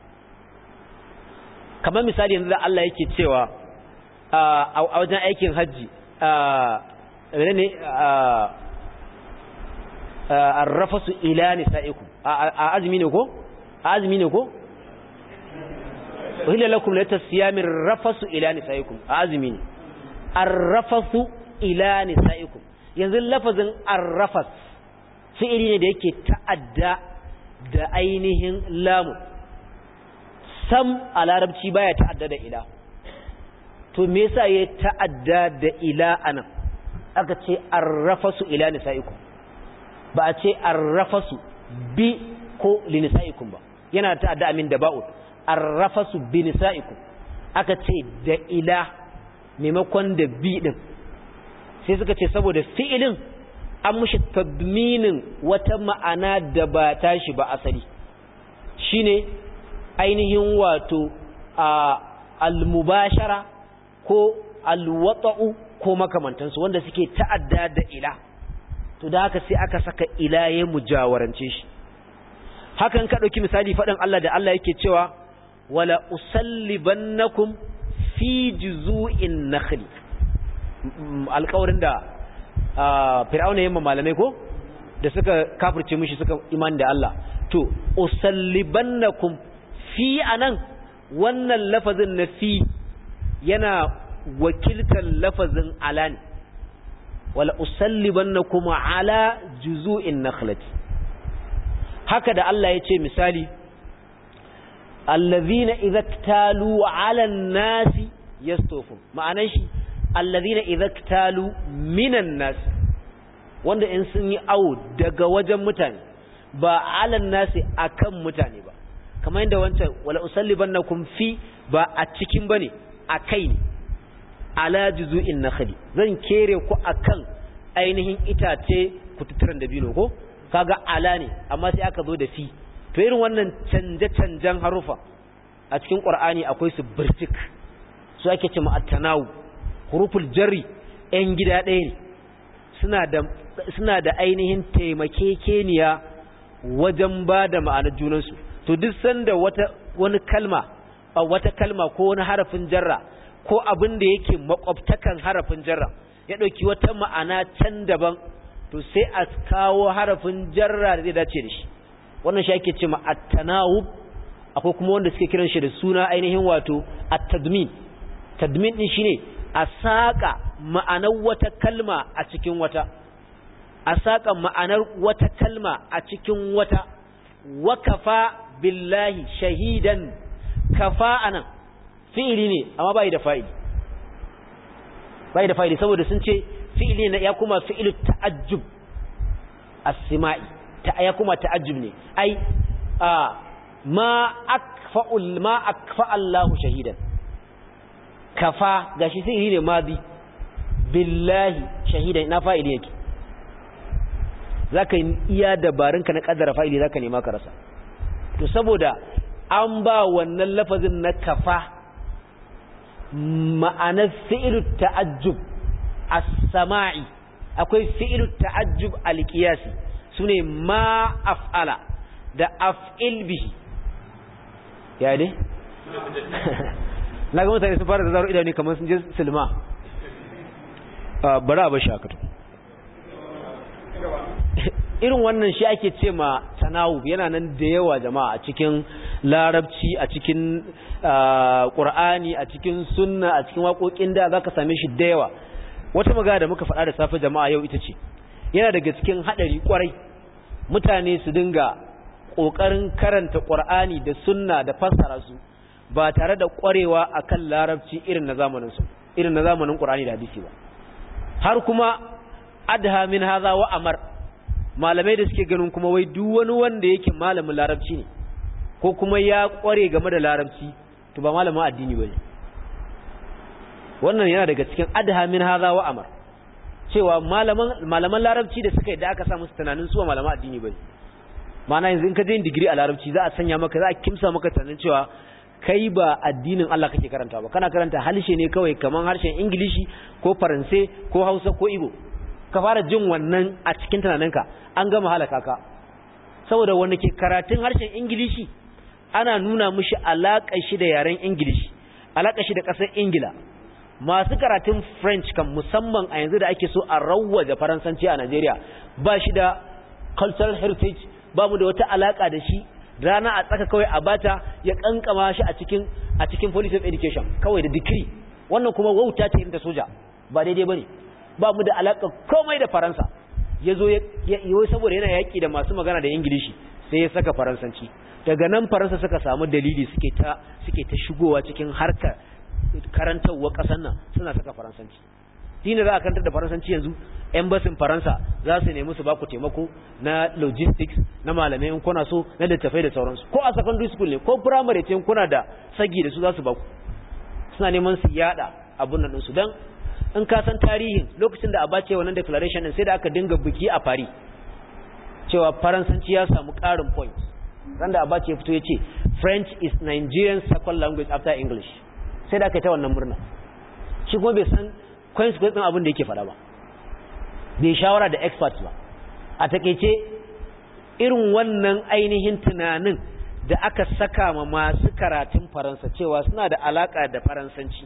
[SPEAKER 1] kamar misali yanzu da Allah yake cewa a wajen aikin hajji ne arrafasu ila nisa'ikum a azumi ne ko a azumi ne ko uhilla lakum la tasyamin rafasu ila nisa'ikum a azumi ne arrafasu ila nisa'ikum yanzu lafazin arrafas fi'ili ne da yake ta'adda da ainihin lamu sam a larabci baya ta'adda da ila to me yasa ya ta'adda da ila anan aka ce arrafasu ila nisaikum ba a ce arrafasu bi ko li nisaikum ba yana ta'adda amin da ba'u arrafasu bi nisaikum aka ce da ila maimakon da bi din sai suka ce saboda fi'ilin an mushi tadminin wata ma'ana da ba tashi ba asali shine ainihin wato al-mubashara ko al-wata'u ko makamantansu wanda suke ta'adda da ila to da haka sai aka saka ila ya mujawarance shi hakan ka dauki misali faɗin Allah da Allah yake cewa wala usallibannakum fi juzu'in nakhli alƙawarin da fir'auna yamma malamai ko da suka kafirce mishi suka iman da Allah to usallibannakum fi anan wannan lafazin na fi yana wakiltar lafazin ala ne wala usallibannakum ala juzu'in nakhlati haka da Allah ya ce misali allazina idza talu ala an-nasi yastawfun ma'anar shi allazina idza talu minan nas wanda in sun yi awo daga wajen mutane ba alan nasi akan mutane ba kamar yadda wancan wala usallibannakum fi ba a cikin bane akai ne ala juzu'in nakhli zan kere ku akan ainihin itace kututturan dabino ko kaga ala ne amma sai aka zo da fi to irin wannan canje-canjen harufa a cikin qur'ani akwai su birtik su ake ce at-tanawu huruful jarri ‘yan gida ɗaya ne suna da ainihin taimakekeniya wajen ba da ma'anar junansu to duk sanda wata wani kalma a wata kalma ko wani harafin jarra ko abin da yake makwabtakan harafin jarra ya ɗauki wata ma'ana can daban to sai a kawo harafin jarra da zai dace da shi wannan shi ake ce ma at-tanawub akwai kuma wanda suke kiran shi da suna ainihin wato at-tadmin tadmin din shine a saƙa ma'anar wata kalma a cikin wata a saƙa ma'anar wata kalma a cikin wata wa kafa billahi shahidan kafa anan fi'ili ne amma bai da fa'ili bai da fa'ili saboda sun ce fi'ili ne ya kuma fi'ilu ta'ajjub as-sima'i ta ya kuma ta'ajjub ne ai a ma akfa'ul ma akfa Allahu shahidan kafa gashi sai ne madi billahi shahidan ina fa'ili yake zaka yi iya dabarunka na kaddara fa'ili zaka nema ka rasa to saboda an ba wannan lafazin na kafa ma'anar fi'ilu ta'ajjub as-sama'i akwai fi'ilu ta'ajjub al-qiyasi sune ma af'ala da af'il bihi ya ne na ga mutane sun fara da zaro idanu kamar sun je silma bari a bashi haka irin wannan shi ake ce ma tanawu yana nan da yawa jama'a a cikin larabci a cikin ƙur'ani a cikin sunna a cikin waƙoƙin da za ka same shi da yawa wata magana da muka faɗa da safe jama'a yau ita ce yana daga cikin haɗari ƙwarai mutane su dinga ƙoƙarin karanta ƙur'ani da sunna da fassara su ba tare da ƙwarewa a kan larabci irin na zamanin su irin na zamanin ƙur'ani da hadisi ba har kuma adha min haza wa amar malamai da suke ganin kuma wai duk wani wanda yake malamin larabci ne ko kuma ya kware game da larabci to ba malamin addini bane wannan yana daga cikin adha min hadha wa amar cewa malaman malaman larabci da suka yi da aka sa musu tunanin su malaman addini bane ma'ana yanzu in ka je digiri a larabci za a sanya maka za a kimsa maka tunanin cewa kai ba addinin Allah kake karanta ba kana karanta harshe ne kawai kaman harshen ingilishi ko faransai ko hausa ko igbo ka fara jin wannan a cikin tunaninka an gama halaka ka saboda wanda ke karatun harshen ingilishi ana nuna mushi alaƙar shi da yaren ingilishi alaƙar shi da ƙasar ingila masu karatun french kan musamman a yanzu da ake so a rawwaje faransanci a najeriya ba shi da cultural heritage babu da wata alaƙa da shi rana a tsaka kawai a bata ya kankama shi a cikin a cikin policy of education kawai da decree wannan kuma wauta ce irin ta soja ba daidai bane ba mu da alaka komai da faransa yazo ya yi saboda yana yaki da masu magana da ingilishi sai ya saka faransanci daga nan faransa suka samu dalili suke ta suke ta shigowa cikin harkar karantarwa kasar nan suna saka faransanci dina za a karantar da faransanci yanzu embassy faransa za su nemi su baku taimako na logistics na malamai in kuna so na littafai da sauransu ko a secondary school ne ko primary ce kuna da sagi da su za su baku suna neman su yada abun nan su dan in ka san tarihin lokacin da abace wannan declaration din sai da aka dinga biki a Paris cewa faransanci ya samu karin point ran da abace ya fito ya ce French is Nigerian second language after English sai da aka yi ta wannan murna shi kuma bai san consequence din abin da yake faɗa ba bai shawara da experts ba a takeice irin wannan ainihin tunanin da aka saka ma masu karatun faransa cewa suna da alaka da faransanci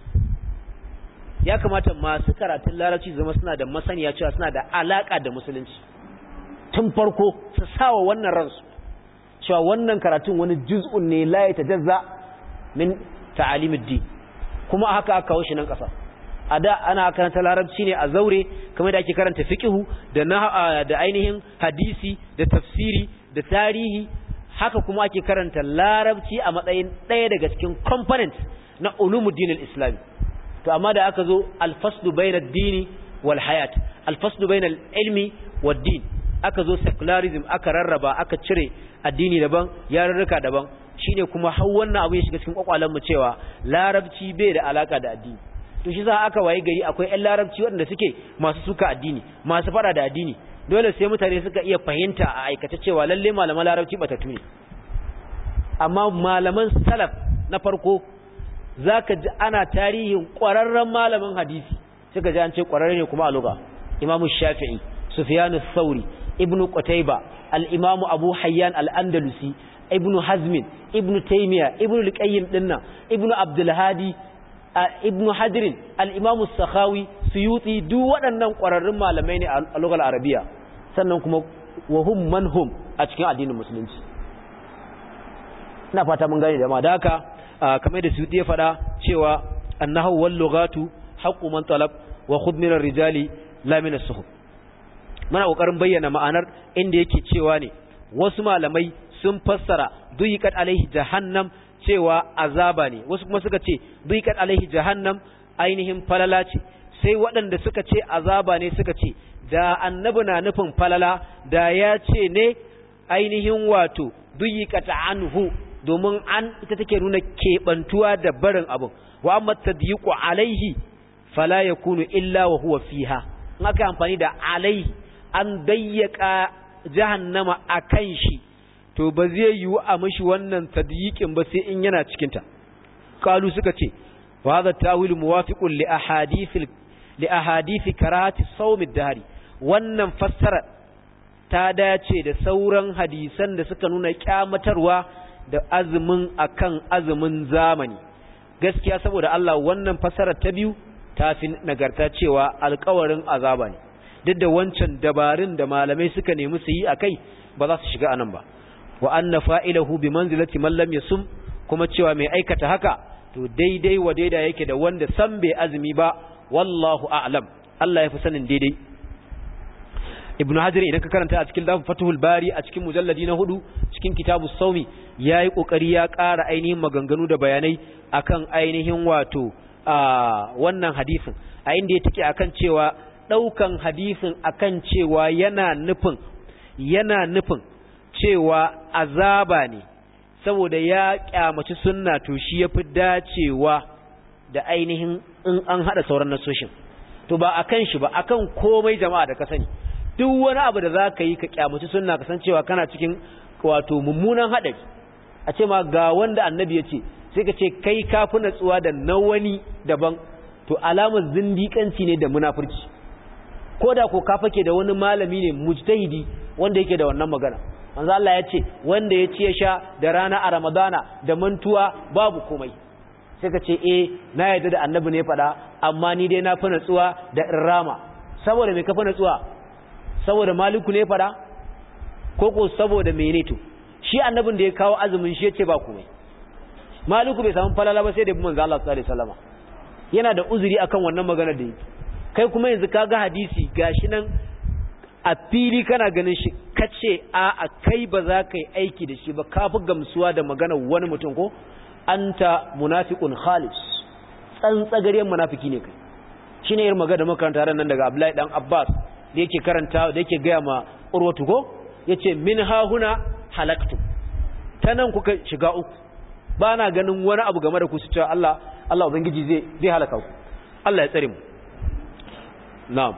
[SPEAKER 1] ya kamata masu karatun larabci zama suna da masaniya cewa suna da alaka da musulunci tun farko su sawa wannan ransu cewa wannan karatun wani juz'un ne la ya tajazza min ta'alimid kuma haka aka kawo shi nan ƙasa a da ana karanta larabci ne a zaure kamar da ake karanta fiqhu da da ainihin hadisi da tafsiri da tarihi haka kuma ake karanta larabci a matsayin ɗaya daga cikin component na ulumuddin al-islami to amma da aka zo al-faslu bayna ad-dini wal hayat al-faslu bayna al-ilmi wad-din aka zo secularism aka rarraba aka cire addini daban yarurruka daban shine kuma har wannan abu ya shiga cikin kwakwalen mu cewa larabci bai da alaka da addini to shi za aka waye gari akwai ƴan larabci waɗanda suke masu suka addini masu fara da addini dole sai mutane suka iya fahimta a aikace cewa lalle malaman larabci batatu ne amma malaman salaf na farko zaka ji ana tarihin ƙwararren malamin hadisi suka ji an ce ƙwararre ne kuma a lugha imamu shafi'i sufyanu thauri ibnu qutayba al-imamu abu hayyan al-andalusi ibnu hazmin ibnu taymiya ibnu al-qayyim dinnan ibnu abdul hadi ibnu hadirin al-imamu sakhawi suyuti duk waɗannan ƙwararrun malamai ne a lugar arabiya sannan kuma wahum manhum a cikin addinin musulunci ina fata mun gane da ma da haka kamar da suyuti ya faɗa cewa annahu wal lughatu haqqu man talab wa khudh min ar-rijali la min as-suhub muna kokarin bayyana ma'anar inda yake cewa ne wasu malamai sun fassara duyiqat alaihi jahannam cewa azaba ne wasu kuma suka ce duyiqat alaihi jahannam ainihin falala ce sai waɗanda suka ce azaba ne suka ce da annabi na nufin falala da ya ce ne ainihin wato duyiqat anhu domin an ita take nuna keɓantuwa da barin abin wa amma tadyiqu alaihi fala yakunu illa wa huwa fiha in aka amfani da alaihi an dayyaka jahannama akan shi to ba zai yiwu a mishi wannan tadyiqin ba sai in yana cikin ta qalu suka ce wa hadha ta'wil muwafiqun li ahadith li ahadith karahati sawm ad-dahr wannan fassara ta dace da sauran hadisan da suka nuna kyamatarwa da azumin akan azumin zamani gaskiya saboda Allah wannan fassarar ta biyu ta fi nagarta cewa alkawarin azaba ne duk da wancan dabarun da malamai suka nemi su yi a kai ba za su shiga anan ba wa anna fa'ilahu bi manzilati man lam yasum kuma cewa mai aikata haka to daidai wa daida yake da wanda san bai azumi ba wallahu a'lam Allah ya fi sanin daidai ibnu hajar idan ka karanta a cikin lafin fatuhul bari a cikin mujalladi na hudu cikin kitabu saumi yayi kokari ya ƙara ainihin maganganu da bayanai akan ainihin wato a wannan hadisin a inda ya take akan cewa daukan hadisin akan cewa yana nufin yana nufin cewa azaba ne saboda ya kyamaci sunna to shi yafi dacewa da ainihin in an hada sauran nasoshin to ba akan shi ba akan komai jama'a da ka sani duk wani abu da za ka yi ka kyamaci sunna ka san cewa kana cikin wato mummunan haɗari a ce ma ga wanda annabi ya ce sai ka ce kai ka fi natsuwa da na wani daban to alamar zindiƙanci ne da munafurci ko da ko ka fake da wani malami ne mujtahidi wanda yake da wannan magana manzo Allah ya ce wanda ya ci ya sha da rana a Ramadana da mantuwa babu komai sai ka ce eh na yarda da annabi ne faɗa amma ni dai na fi natsuwa da irrama saboda me ka fi natsuwa saboda maliku ne fada ko ko saboda mene to shi annabin da ya kawo azumin shi yace ba komai maliku bai samu falala ba sai da manzo Allah sallallahu alaihi wasallam yana da uzuri akan wannan maganar da yake kai kuma yanzu kaga hadisi gashi nan a fili kana ganin shi kace a a kai ba za ka yi aiki da shi ba ka fi gamsuwa da maganar wani mutum ko anta munafiqun khalis tsantsagaryen munafiki ne kai shine irin magana da makaranta ran nan daga Abdullahi dan Abbas da yake karanta da yake gaya ma urwatu ko yace min ha huna halaktu ta nan kuka shiga uku ba na ganin wani abu game da ku su cewa Allah Allah ubangiji zai zai halaka ku Allah ya tsare mu na'am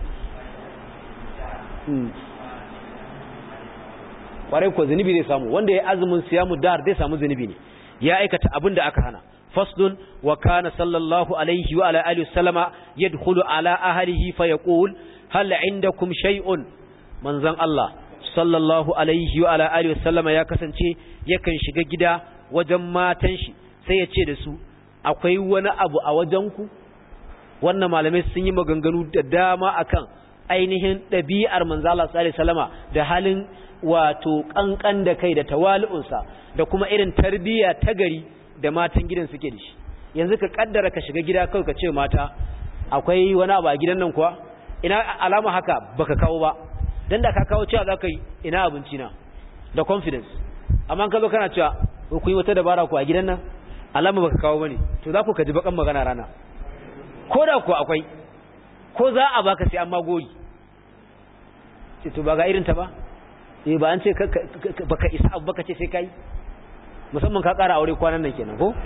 [SPEAKER 1] kwarai ko zunubi zai samu wanda ya azumin siyamu dar zai samu zunubi ne ya aikata abin da aka hana فصل وكان صلى الله عليه وعلى آله وسلم يدخل على أهله فيقول هل عندكم شيء من زن الله صلى الله عليه وعلى آله وسلم يا كسنتي يكن shiga gida wajen matan shi sai ya ce da su akwai wani abu a wajenku wannan malamai sun yi maganganu da dama akan ainihin ɗabi'ar manzo Allah sallallahu alaihi wasallama da halin wato kankan da kai da tawali'unsa da kuma irin tarbiyya ta gari da matan gidan suke da shi yanzu ka kaddara ka shiga gida kawai ka ce mata akwai wani abu a gidan nan kuwa ina alama haka baka kawo ba dan da ka kawo cewa za ka yi ina abinci na da confidence amma ka zo kana cewa ku yi wata dabara ku a gidan nan alama baka kawo bane to za ku ka ji bakan magana rana ko da ku akwai ko za a baka sai an magoyi ce to ba ga irin ta ba eh ba an ce baka isa abu baka ce sai kai musamman ka ƙara aure kwanan nan kenan ko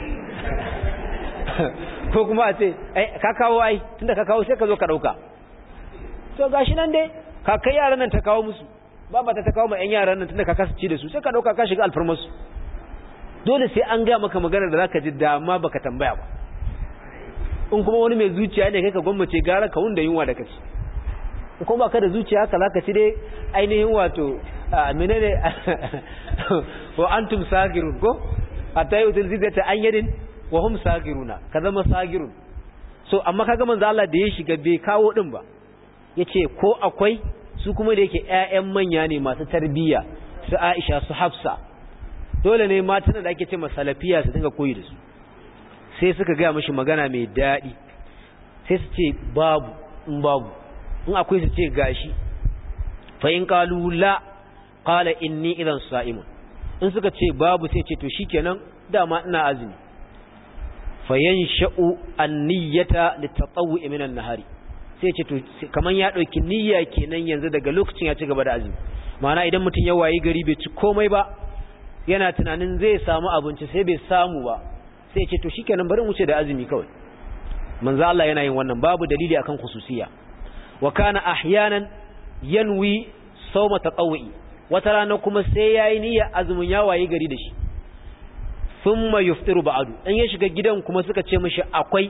[SPEAKER 1] ko kuma a ce ai ka kawo ai tunda ka kawo sai ka zo ka dauka to gashi nan dai ka kai yaran nan ta kawo musu baba ta ta kawo ma ƴan yaran nan tunda ka kasa ci da su sai ka dauka ka shiga alfarmar su dole sai an ga maka magana da zaka ji dama baka tambaya ba in kuma wani mai zuciya ne kai ka gwammace gara ka wunda yunwa da kaci ko ba ka da zuciya haka zaka ci dai ainihin wato menene wa antum sagirun ko hatta yutul zidata an yadin wa hum sagiruna ka zama sagirun so amma kaga manzo Allah da ya shiga bai kawo din ba yace ko akwai su kuma da yake ƴaƴan manya ne masu tarbiyya su Aisha su Hafsa dole ne matan da ake ce masalafiya su dinga koyi da su sai suka ga mishi magana mai dadi sai su ce babu in babu in akwai su ce gashi fa in qalu la qala inni idan sa'imun in suka ce babu sai ce to shikenan dama ina azumi fayansha'u an-niyyata litatawwu'i min an-nahari sai ce to kaman ya dauki niyya kenan yanzu daga lokacin ya ci gaba da azumi ma'ana idan mutum ya wayi gari bai ci komai ba yana tunanin zai samu abinci sai bai samu ba sai ce to shikenan bari mu ce da azumi kawai manzo Allah yana yin wannan babu dalili akan khususiyya wa kana ahyanan yanwi sawma tatawwi wata rana kuma sai yayi niyyar azumin ya waye gari da shi thumma yuftiru ba'du in ya shiga gidan kuma suka ce mishi akwai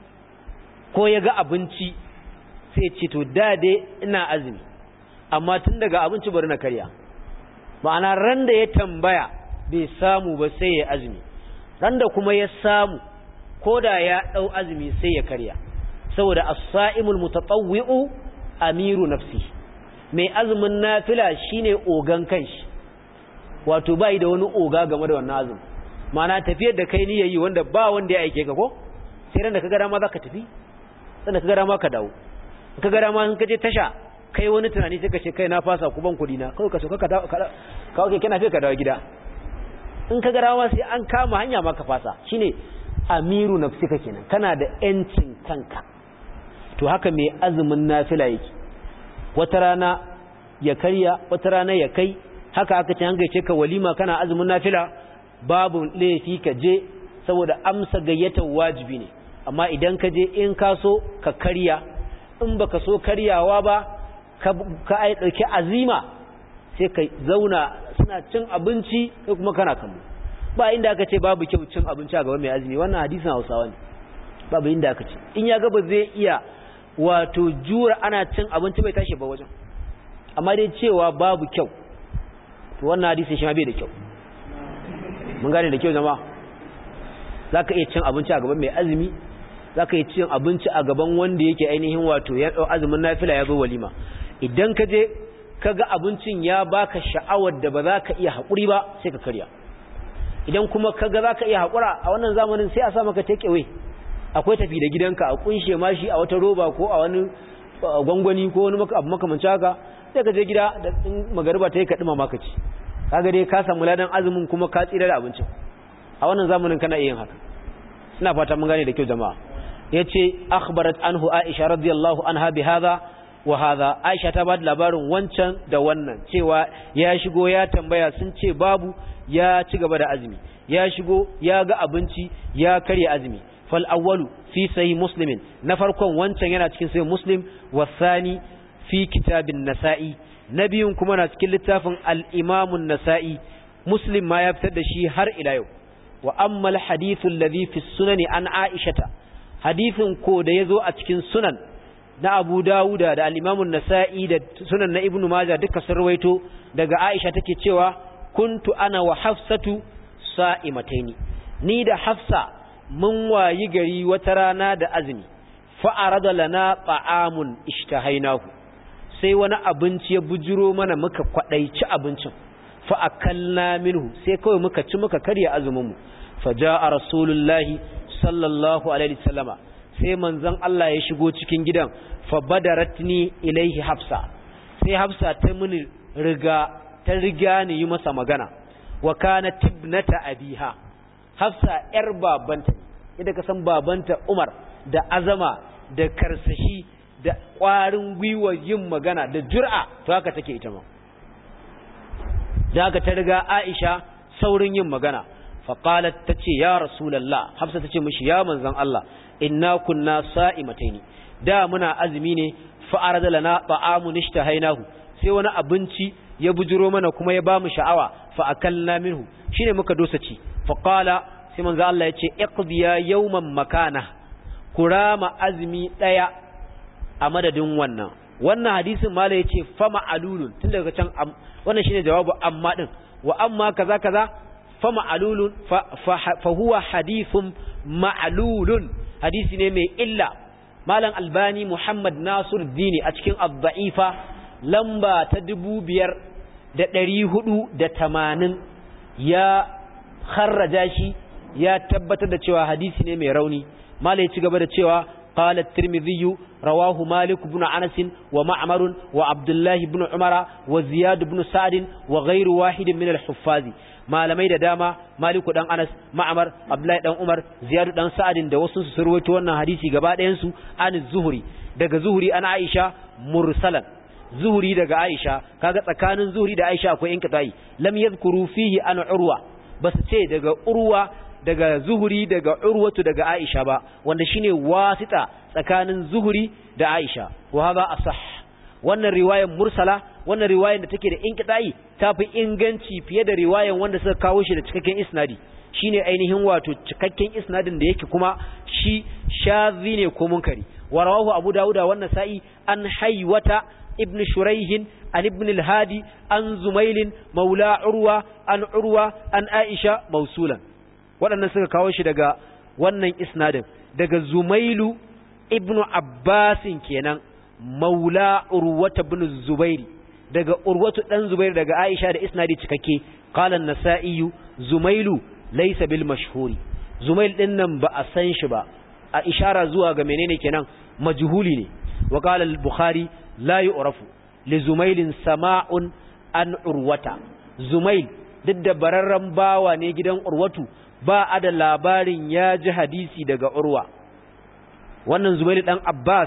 [SPEAKER 1] ko ya ga abinci sai ce to da dai ina azumi amma tun daga abinci bari na karya ma'ana ran da ya tambaya bai samu ba sai ya azumi ran da kuma ya samu ko da ya dau azumi sai ya karya saboda as-sa'imul mutatawwi'u amiru nafsi mai azumin nafila shine ogan kanshi wato bai da wani oga game da wannan azumi ma'ana tafiyar da kai niyayi wanda ba wanda ya aike ka ko sai ran da kaga dama zaka tafi sannan kaga dama ka dawo kaga dama in ka je tasha kai wani tunani sai ka ce kai na fasa ku ban kudi na kawai ka so ka dawo ka kawo ke kana ka dawo gida in kaga dama sai an kama hanya ma ka fasa shine amiru nafsika kenan kana da yancin kanka to haka mai azumin nafila yake wata rana ya karya wata rana ya kai haka aka ce hanga ce ka walima kana azumin nafila babu laifi ka je saboda amsa gayyatar wajibi ne amma idan ka je in ka so ka karya in baka so karyawa ba ka ka ai dauki azima sai ka zauna suna cin abinci sai kuma kana kallo ba inda aka ce babu kyau cin abinci a gaban mai azumi wannan hadisin Hausawa ne babu inda aka ce in ya ga ba zai iya wato jura ana cin abinci bai tashi ba wajen amma dai cewa babu kyau to wannan hadisin shi ma bai da kyau mun gane da kyau jama'a zaka iya cin abinci a gaban mai azumi zaka iya cin abinci a gaban wanda yake ainihin wato ya dau azumin nafila ya zo walima idan ka je kaga abincin ya baka sha'awar da ba za ka iya haƙuri ba sai ka karya idan kuma kaga za ka iya haƙura a wannan zamanin sai a sa maka take away akwai tafi da gidanka a kunshe mashi a wata roba ko a wani gwangwani ko wani abu makamanci haka sai ka je gida da magariba ta yi ka ɗuma maka ci kaga dai ka samu ladan azumin kuma ka tsira da abincin a wannan zamanin kana iya yin haka ina fata mun gane da kyau jama'a yace akhbarat anhu aisha radiyallahu anha bi hadha wa hadha aisha ta ba da labarin wancan da wannan cewa ya shigo ya tambaya sun ce babu ya ci gaba da azumi ya shigo ya ga abinci ya karya azumi fal awwalu fi sahih muslimin na farkon wancan yana cikin sahih muslim wasani fi kitabin nasa'i na biyun kuma na cikin littafin al-imam an-nasa'i muslim ma ya fitar da shi har ila yau wa amma al-hadithu alladhi fi sunani an aishata hadithin ko da yazo a cikin sunan na Abu Dawuda da al-Imam an-Nasa'i da sunan na Ibn Majah duka sun rawaito daga Aisha take cewa kuntu ana wa Hafsatu sa'imataini ni da Hafsa mun wayi gari wata rana da azumi fa arada lana ta'amun ishtahainahu sai wani abinci ya bujiro mana muka kwadaici abincin fa akalna minhu sai kawai muka ci muka karya azumin mu fa jaa rasulullahi sallallahu alaihi wasallama sai manzon Allah ya shigo cikin gidan fa badaratni ilaihi hafsa sai hafsa ta mini riga ta riga ni yi masa magana wa kana tibnata abiha hafsa yar babanta idan ka san babanta Umar da azama da karsashi da ƙwarin gwiwa yin magana da jur'a to haka take ita ma da haka ta riga Aisha saurin yin magana faqalat tace ya rasulullah hafsa tace mishi ya manzon Allah inna kunna sa'imataini da muna azumi ne fa arada lana ta'amun ishtahainahu sai wani abinci ya bujuro mana kuma ya bamu sha'awa fa akalna minhu shine muka dosa ci fa qala sai manzo Allah yace iqdiya yawman makana kurama azumi daya a madadin wannan wannan hadisin mala yace fa ma'alulun tun daga can wannan shine jawabu amma din wa amma kaza kaza fa ma'alulun fa huwa hadithun ma'lulun hadisi ne mai illa malam albani muhammad nasir dini a cikin abda'ifa lamba ta dubu biyar da ɗari hudu da tamanin ya kharraja shi ya tabbatar da cewa hadisi ne mai rauni malai ci gaba da cewa قال الترمذي رواه مالك بن أنس ومعمر وعبد الله بن عمر وزياد بن سعد وغير واحد من الحفاظ malamai da dama maliku dan anas ma'amar abdullahi dan umar ziyadu dan sa'adin da wasu su rawaito wannan hadisi gaba ɗayan su an zuhuri daga zuhuri an aisha mursalan zuhuri daga aisha kaga tsakanin zuhuri da aisha akwai inqita'i lam yadhkuru fihi an urwa basu ce daga urwa daga zuhuri daga urwatu daga aisha ba wanda shine wasita tsakanin zuhuri da aisha wa hada asah wannan riwayar mursala wannan riwayar da take da inqita'i tafi inganci fiye da riwayar wanda suka kawo shi da cikakken isnadi shine ainihin wato cikakken isnadin da yake kuma shi shazi ne ko munkari wa rawahu abu dauda wannan sa'i an haywata ibn shuraihin an ibn al-hadi an zumailin maula urwa an urwa an aisha mausulan waɗannan suka kawo shi daga wannan isnadin daga zumailu ibn abbasin kenan maula urwata ibn zubairi daga urwatu dan zubairi daga aisha da isnadi cikakke qala an-nasa'i zumailu laysa bil mashhuri zumail din nan ba a san shi ba a ishara zuwa ga menene kenan majhuli ne wa qala al-bukhari la yu'rafu li zumailin sama'un an urwata zumail duk da bararren bawa ne gidan urwatu ba a da labarin ya ji hadisi daga urwa wannan zubair dan abbas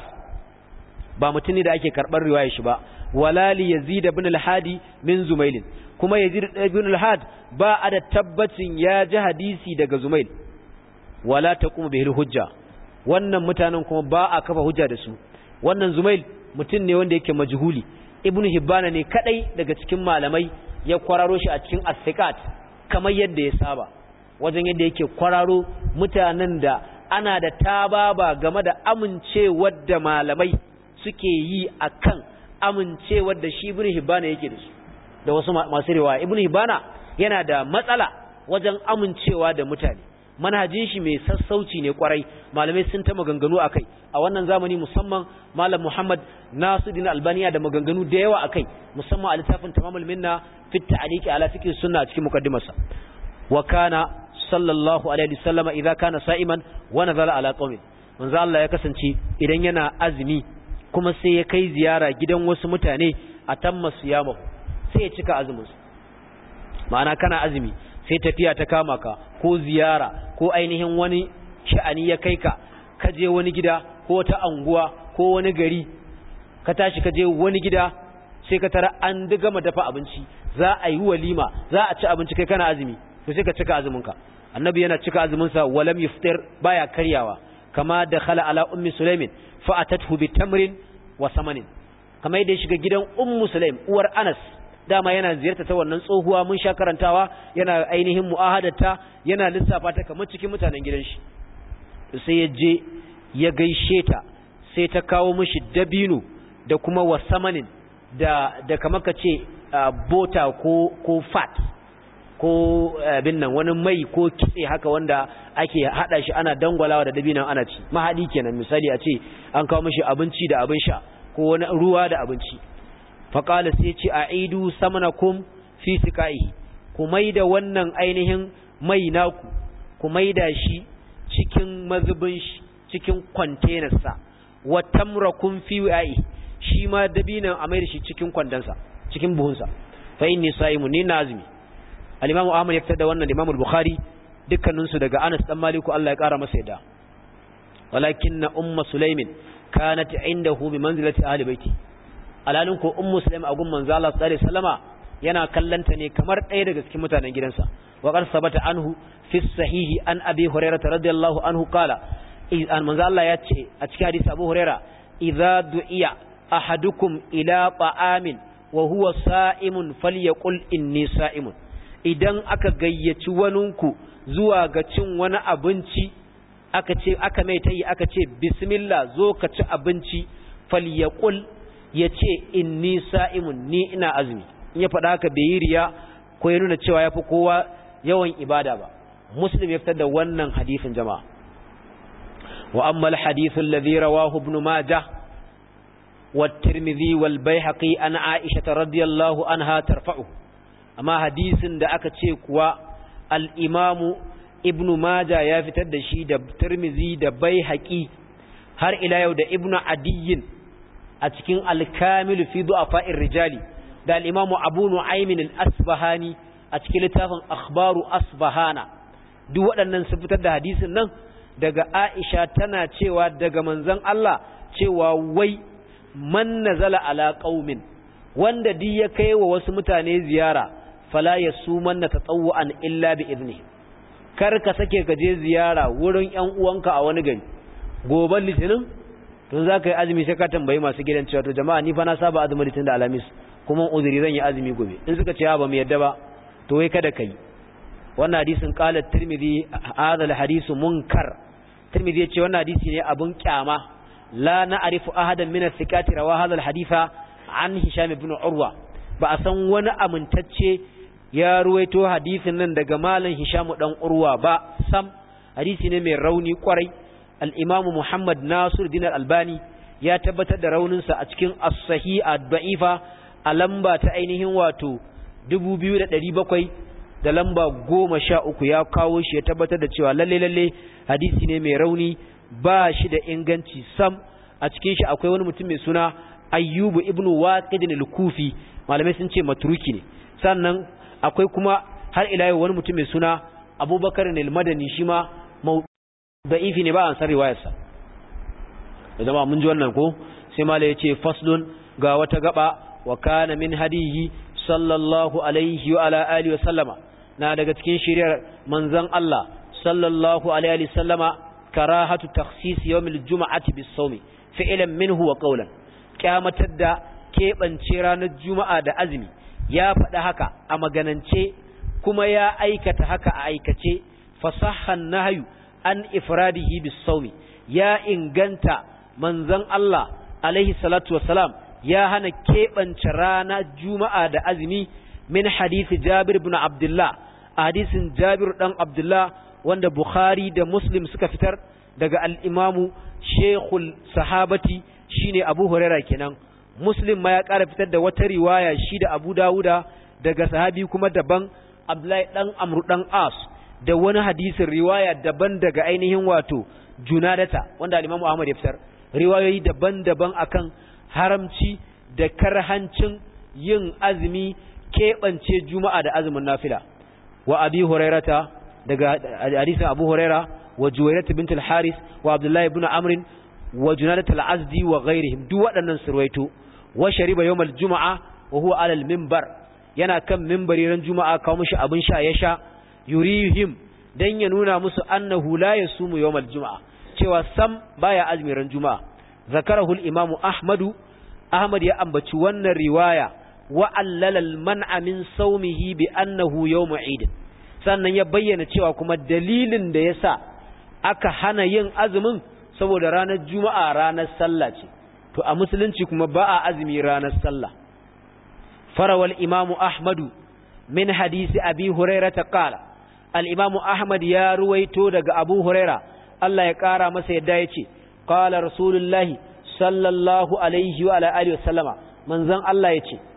[SPEAKER 1] ba mutum ne da ake karɓar riwaya shi ba wala li yazid ibn al-hadi min zumail kuma yazid ibn al-had ba a da tabbacin ya ji hadisi daga zumail wala taqumu bihi hujja wannan mutanen kuma ba a kafa hujja da su wannan zumail mutum ne wanda yake majhuli ibn hibbana ne kadai daga cikin malamai ya kwararo shi a cikin as kamar yadda ya saba wajen yadda yake kwararo mutanen da ana da tababa game da amincewar da malamai suke yi akan amincewar da shi ibn hibana yake da su da wasu masu riwaya ibn hibana yana da matsala wajen amincewa da mutane manhajin shi mai sassauci ne kwarai malamai sun ta maganganu akai a wannan zamani musamman malam Muhammad Nasiruddin Albaniya da maganganu da yawa akai musamman a littafin Tamamul Minna fi ta'liqi ala fiqh sunna a cikin mukaddimarsa wa kana sallallahu alaihi wasallama idza kana sa'iman wa nazala ala qaumin manzo Allah ya kasance idan yana azumi kuma sai ya kai ziyara gidan wasu mutane a tamma siyamahu sai ya cika azumin ma'ana kana azumi sai tafiya ta kama ka ko ziyara ko ainihin wani sha'ani ya kai ka ka je wani gida ko wata anguwa ko wani gari ka tashi ka je wani gida sai ka tara an gama dafa abinci za a yi walima za a ci abinci kai kana azumi to sai ka cika azuminka annabi yana cika azuminsa walam yuftir baya karyawa kama da khala ala ummi sulaimin fa atathu bi tamrin wa samanin kama yadda ya shiga gidan ummu sulaim uwar anas dama yana ziyarta ta wannan tsohuwa mun sha karantawa yana ainihin mu'ahadata yana lissafa ta kamar cikin mutanen gidan shi sai ya je ya gaishe ta sai ta kawo mishi dabino da kuma wasamanin da da kamar ka ce bota ko ko fat ko abin nan wani mai ko kitse haka wanda ake hada shi ana dangwalawa da dabinan ana ci mahadi kenan misali a ce an kawo mishi abinci da abin sha ko wani ruwa da abinci faƙala sai ce a idu samanakum fi siƙa'i ku maida wannan ainihin mai naku ku maida shi cikin mazubin shi cikin kwantenarsa wa tamrakum fi wa'i shi ma dabinan a maida shi cikin kwandansa cikin buhunsa fa inni sa'imun ni nazimi al-imamu ahmad ya fitar da wannan imamu al-bukhari dukkanin su daga Anas dan Maliku Allah ya kara masa yadda walakinna ummu sulaimin kanat indahu bi manzilati ahli baiti alalin ko ummu sulaim a gun manzo Allah sallallahu alaihi wasallama yana kallanta ne kamar ɗaya daga cikin mutanen gidansa wa qad sabata anhu fi sahihi an abi hurairah radiyallahu anhu qala an manzo Allah ya ce a cikin hadisi Abu Hurairah idza du'iya ahadukum ila ta'amin wa huwa sa'imun falyaqul inni sa'imun idan aka gayyaci waninku zuwa ga cin wani abinci aka ce aka mai tayi aka ce bismillah zo ka ci abinci falyaqul ya ce inni sa'imun ni ina azumi in ya faɗa haka bai yi riya ko ya nuna cewa ya fi kowa yawan ibada ba muslim ya fitar da wannan hadisin jama'a wa amma al-hadithu alladhi rawahu ibn majah wa tirmidhi wal baihaqi an aisha radiyallahu anha tarfa'u amma hadisin da aka ce kuwa al-imamu ibn majah ya fitar da shi da tirmidhi da baihaqi har ila yau da ibn adiyyin a cikin alkamilu fi du'afa'ir rijali da al-imamu abu nu'aymin al-asbahani a cikin littafin akhbaru asbahana duk waɗannan sun fitar da hadisin nan daga Aisha tana cewa daga manzon Allah cewa wai man nazala ala qaumin wanda di ya kai wa wasu mutane ziyara fala yasumanna tatawwan illa bi idni kar ka sake ka je ziyara wurin ƴan uwanka a wani gari goban litinin tun za ka yi azumi sai ka tambayi masu gidan cewa to jama'a ni fa na saba azumin litinin da alamis kuma uzuri zan yi azumi gobe in suka ce ba mu yadda ba to wai kada kai wannan hadisin qala tirmidhi hadha alhadisu munkar tirmidhi ya ce wannan hadisi ne abun kyama la na'rifu ahadan min as-sikati rawa hadha alhaditha an hisham ibn urwa ba a san wani amintacce ya ruwaito hadisin nan daga malam hisham dan urwa ba sam hadisi ne mai rauni kwarai al-imamu muhammad nasir din al-albani ya tabbatar da rauninsa a cikin as-sahih ad-da'ifa a lamba ta ainihin wato 2700 da lamba 13 ya kawo shi ya tabbatar da cewa lalle lalle hadisi ne mai rauni ba shi da inganci sam a cikin shi akwai wani mutum mai suna ayyubu ibnu waqid al-kufi malamai sun ce matruki ne sannan akwai kuma har ila yau wani mutum mai suna abubakar al-madani shi ma da'ifi ne ba an san riwayarsa da zama mun ji wannan ko sai malai yace faslun ga wata gaba wa kana min hadihi sallallahu alaihi wa ala alihi wa sallama na daga cikin shiriyar manzon Allah sallallahu alaihi wa sallama karahatu takhsis yawm al-jum'ati bis-sawmi fi'lan minhu wa qawlan kyamatar da keɓance ranar juma'a da azumi ya faɗi haka a maganance kuma ya aikata haka a aikace fasahan nahyu an ifradihi bis-sawmi ya inganta manzon Allah alaihi salatu wassalam ya hana keɓance rana juma'a da azumi min hadisi Jabir ibn Abdullah a hadisin Jabir dan Abdullah wanda Bukhari da Muslim suka fitar daga al-Imamu Sheikhul Sahabati shine Abu Huraira kenan Muslim ma ya ƙara fitar da wata riwaya shi da Abu Dawuda daga sahabi kuma daban Abdullahi dan Amr dan As da wani hadisin riwaya daban daga ainihin wato Junadata wanda al-Imam Ahmad ya fitar riwayoyi daban-daban akan haramci da karhancin yin azumi keɓance juma'a da azumin nafila wa abi hurairata daga hadisin abu huraira wa juwairata bint al-haris wa abdullahi ibn amr wa junadat al-azdi wa ghairihim duk waɗannan surwaito wa shariba yawm al-jum'a wa huwa ala al-minbar yana kan minbari ran juma'a kawo mishi abin sha ya sha yurihim dan ya nuna musu annahu la yasumu yawm al-jum'a cewa sam baya azumi ran juma'a zakarahu al-imamu ahmadu ahmad ya ambaci wannan riwaya wa allala al-man'a min sawmihi bi annahu yawm eid sannan ya bayyana cewa kuma dalilin da yasa aka hana yin azumin saboda ranar juma'a ranar sallah ce to a musulunci kuma ba a azumi ranar sallah farawal imamu ahmadu min hadisi abi hurairah qala al-imamu ahmad ya ruwaito daga abu hurairah Allah ya ƙara masa yadda ya ce, Ƙala Rasulullahi sallallahu Alaihi wa Alaihi wa sallama, manzan Allah ya ce,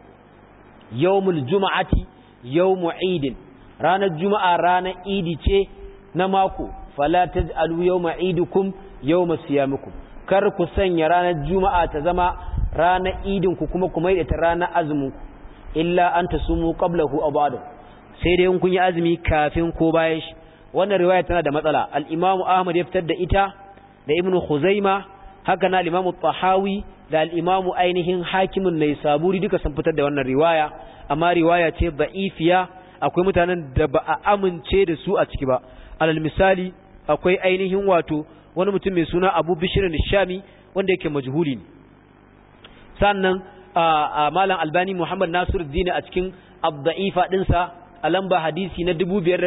[SPEAKER 1] Yawmul Juma'ati, Yawmu Idin, ranar Juma'a ranar Idi ce na mako, falataj alu yawma idukum yawma siyamikum. Kar ku sanya ranar Juma'a ta zama ranar idinku kuma ku maida ta ranar azuminku, illa an ta sumu qablahu aw ba'dahu. Sai dai in kun yi azumi kafin ko bayan shi. wannan riwaya tana da matsala al-Imam Ahmad ya fitar da ita da Ibn Khuzaima haka na al-Imam Tahawi da al-Imam ainihin Hakimun Naisaburi duka sun fitar da wannan riwaya amma riwaya ce da'ifiya akwai mutanen da ba a amince da su a ciki ba alal misali akwai ainihin wato wani mutum mai suna Abu Bishr al-Shami wanda yake majhuli ne sannan a malam Albani Muhammad Nasiruddin a cikin ad-da'ifa dinsa a lamba hadisi na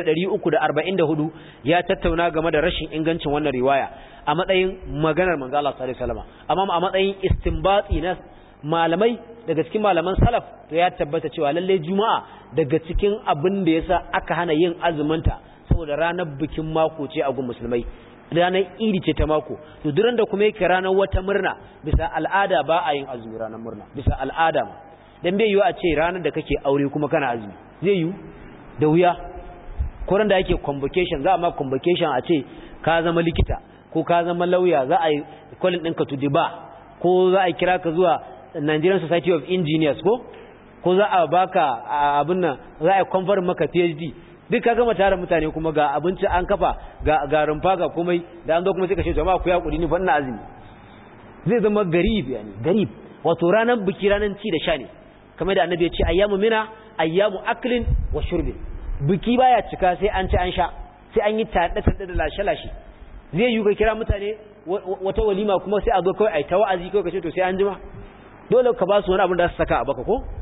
[SPEAKER 1] 5344 ya tattauna game da rashin ingancin wannan riwaya a matsayin maganar manzo Allah sallallahu alaihi wasallam amma a matsayin istinbati na malamai daga cikin malaman salaf to ya tabbata cewa lalle juma'a daga cikin abin da yasa aka hana yin azuminta saboda ranar bikin mako ce a gun musulmai ranar idi ce ta mako to duran da kuma yake ranar wata murna bisa al'ada ba a yin azumi ranar murna bisa al'ada ma dan bai yiwu a ce ranar da kake aure kuma kana azumi zai yiwu da wuya kuran da yake convocation za a ma convocation a ce ka zama likita ko ka zama lauya za a yi kwalin ɗinka to ba ko za a kira ka zuwa Nigerian Society of Engineers ko ko za a baka abin nan za a confer maka PhD duk ka gama tare mutane kuma ga abinci an kafa ga ga rumfa ga komai da an zo kuma sai ka ce jama'a ku ya kudi ni fa ina azumi zai zama garib yani garib wato ranar biki ranar ci da sha ne kamar da annabi ya ce ayyamu mina ayyamu aklin wa shurbin biki baya cika sai an ci an sha sai an yi tada tada da lashe lashe zai yi ka kira mutane wata walima kuma sai a zo kawai ai ta wa'azi kawai ka ce to sai an jima dole ka ba su wani abin da su saka a baka ko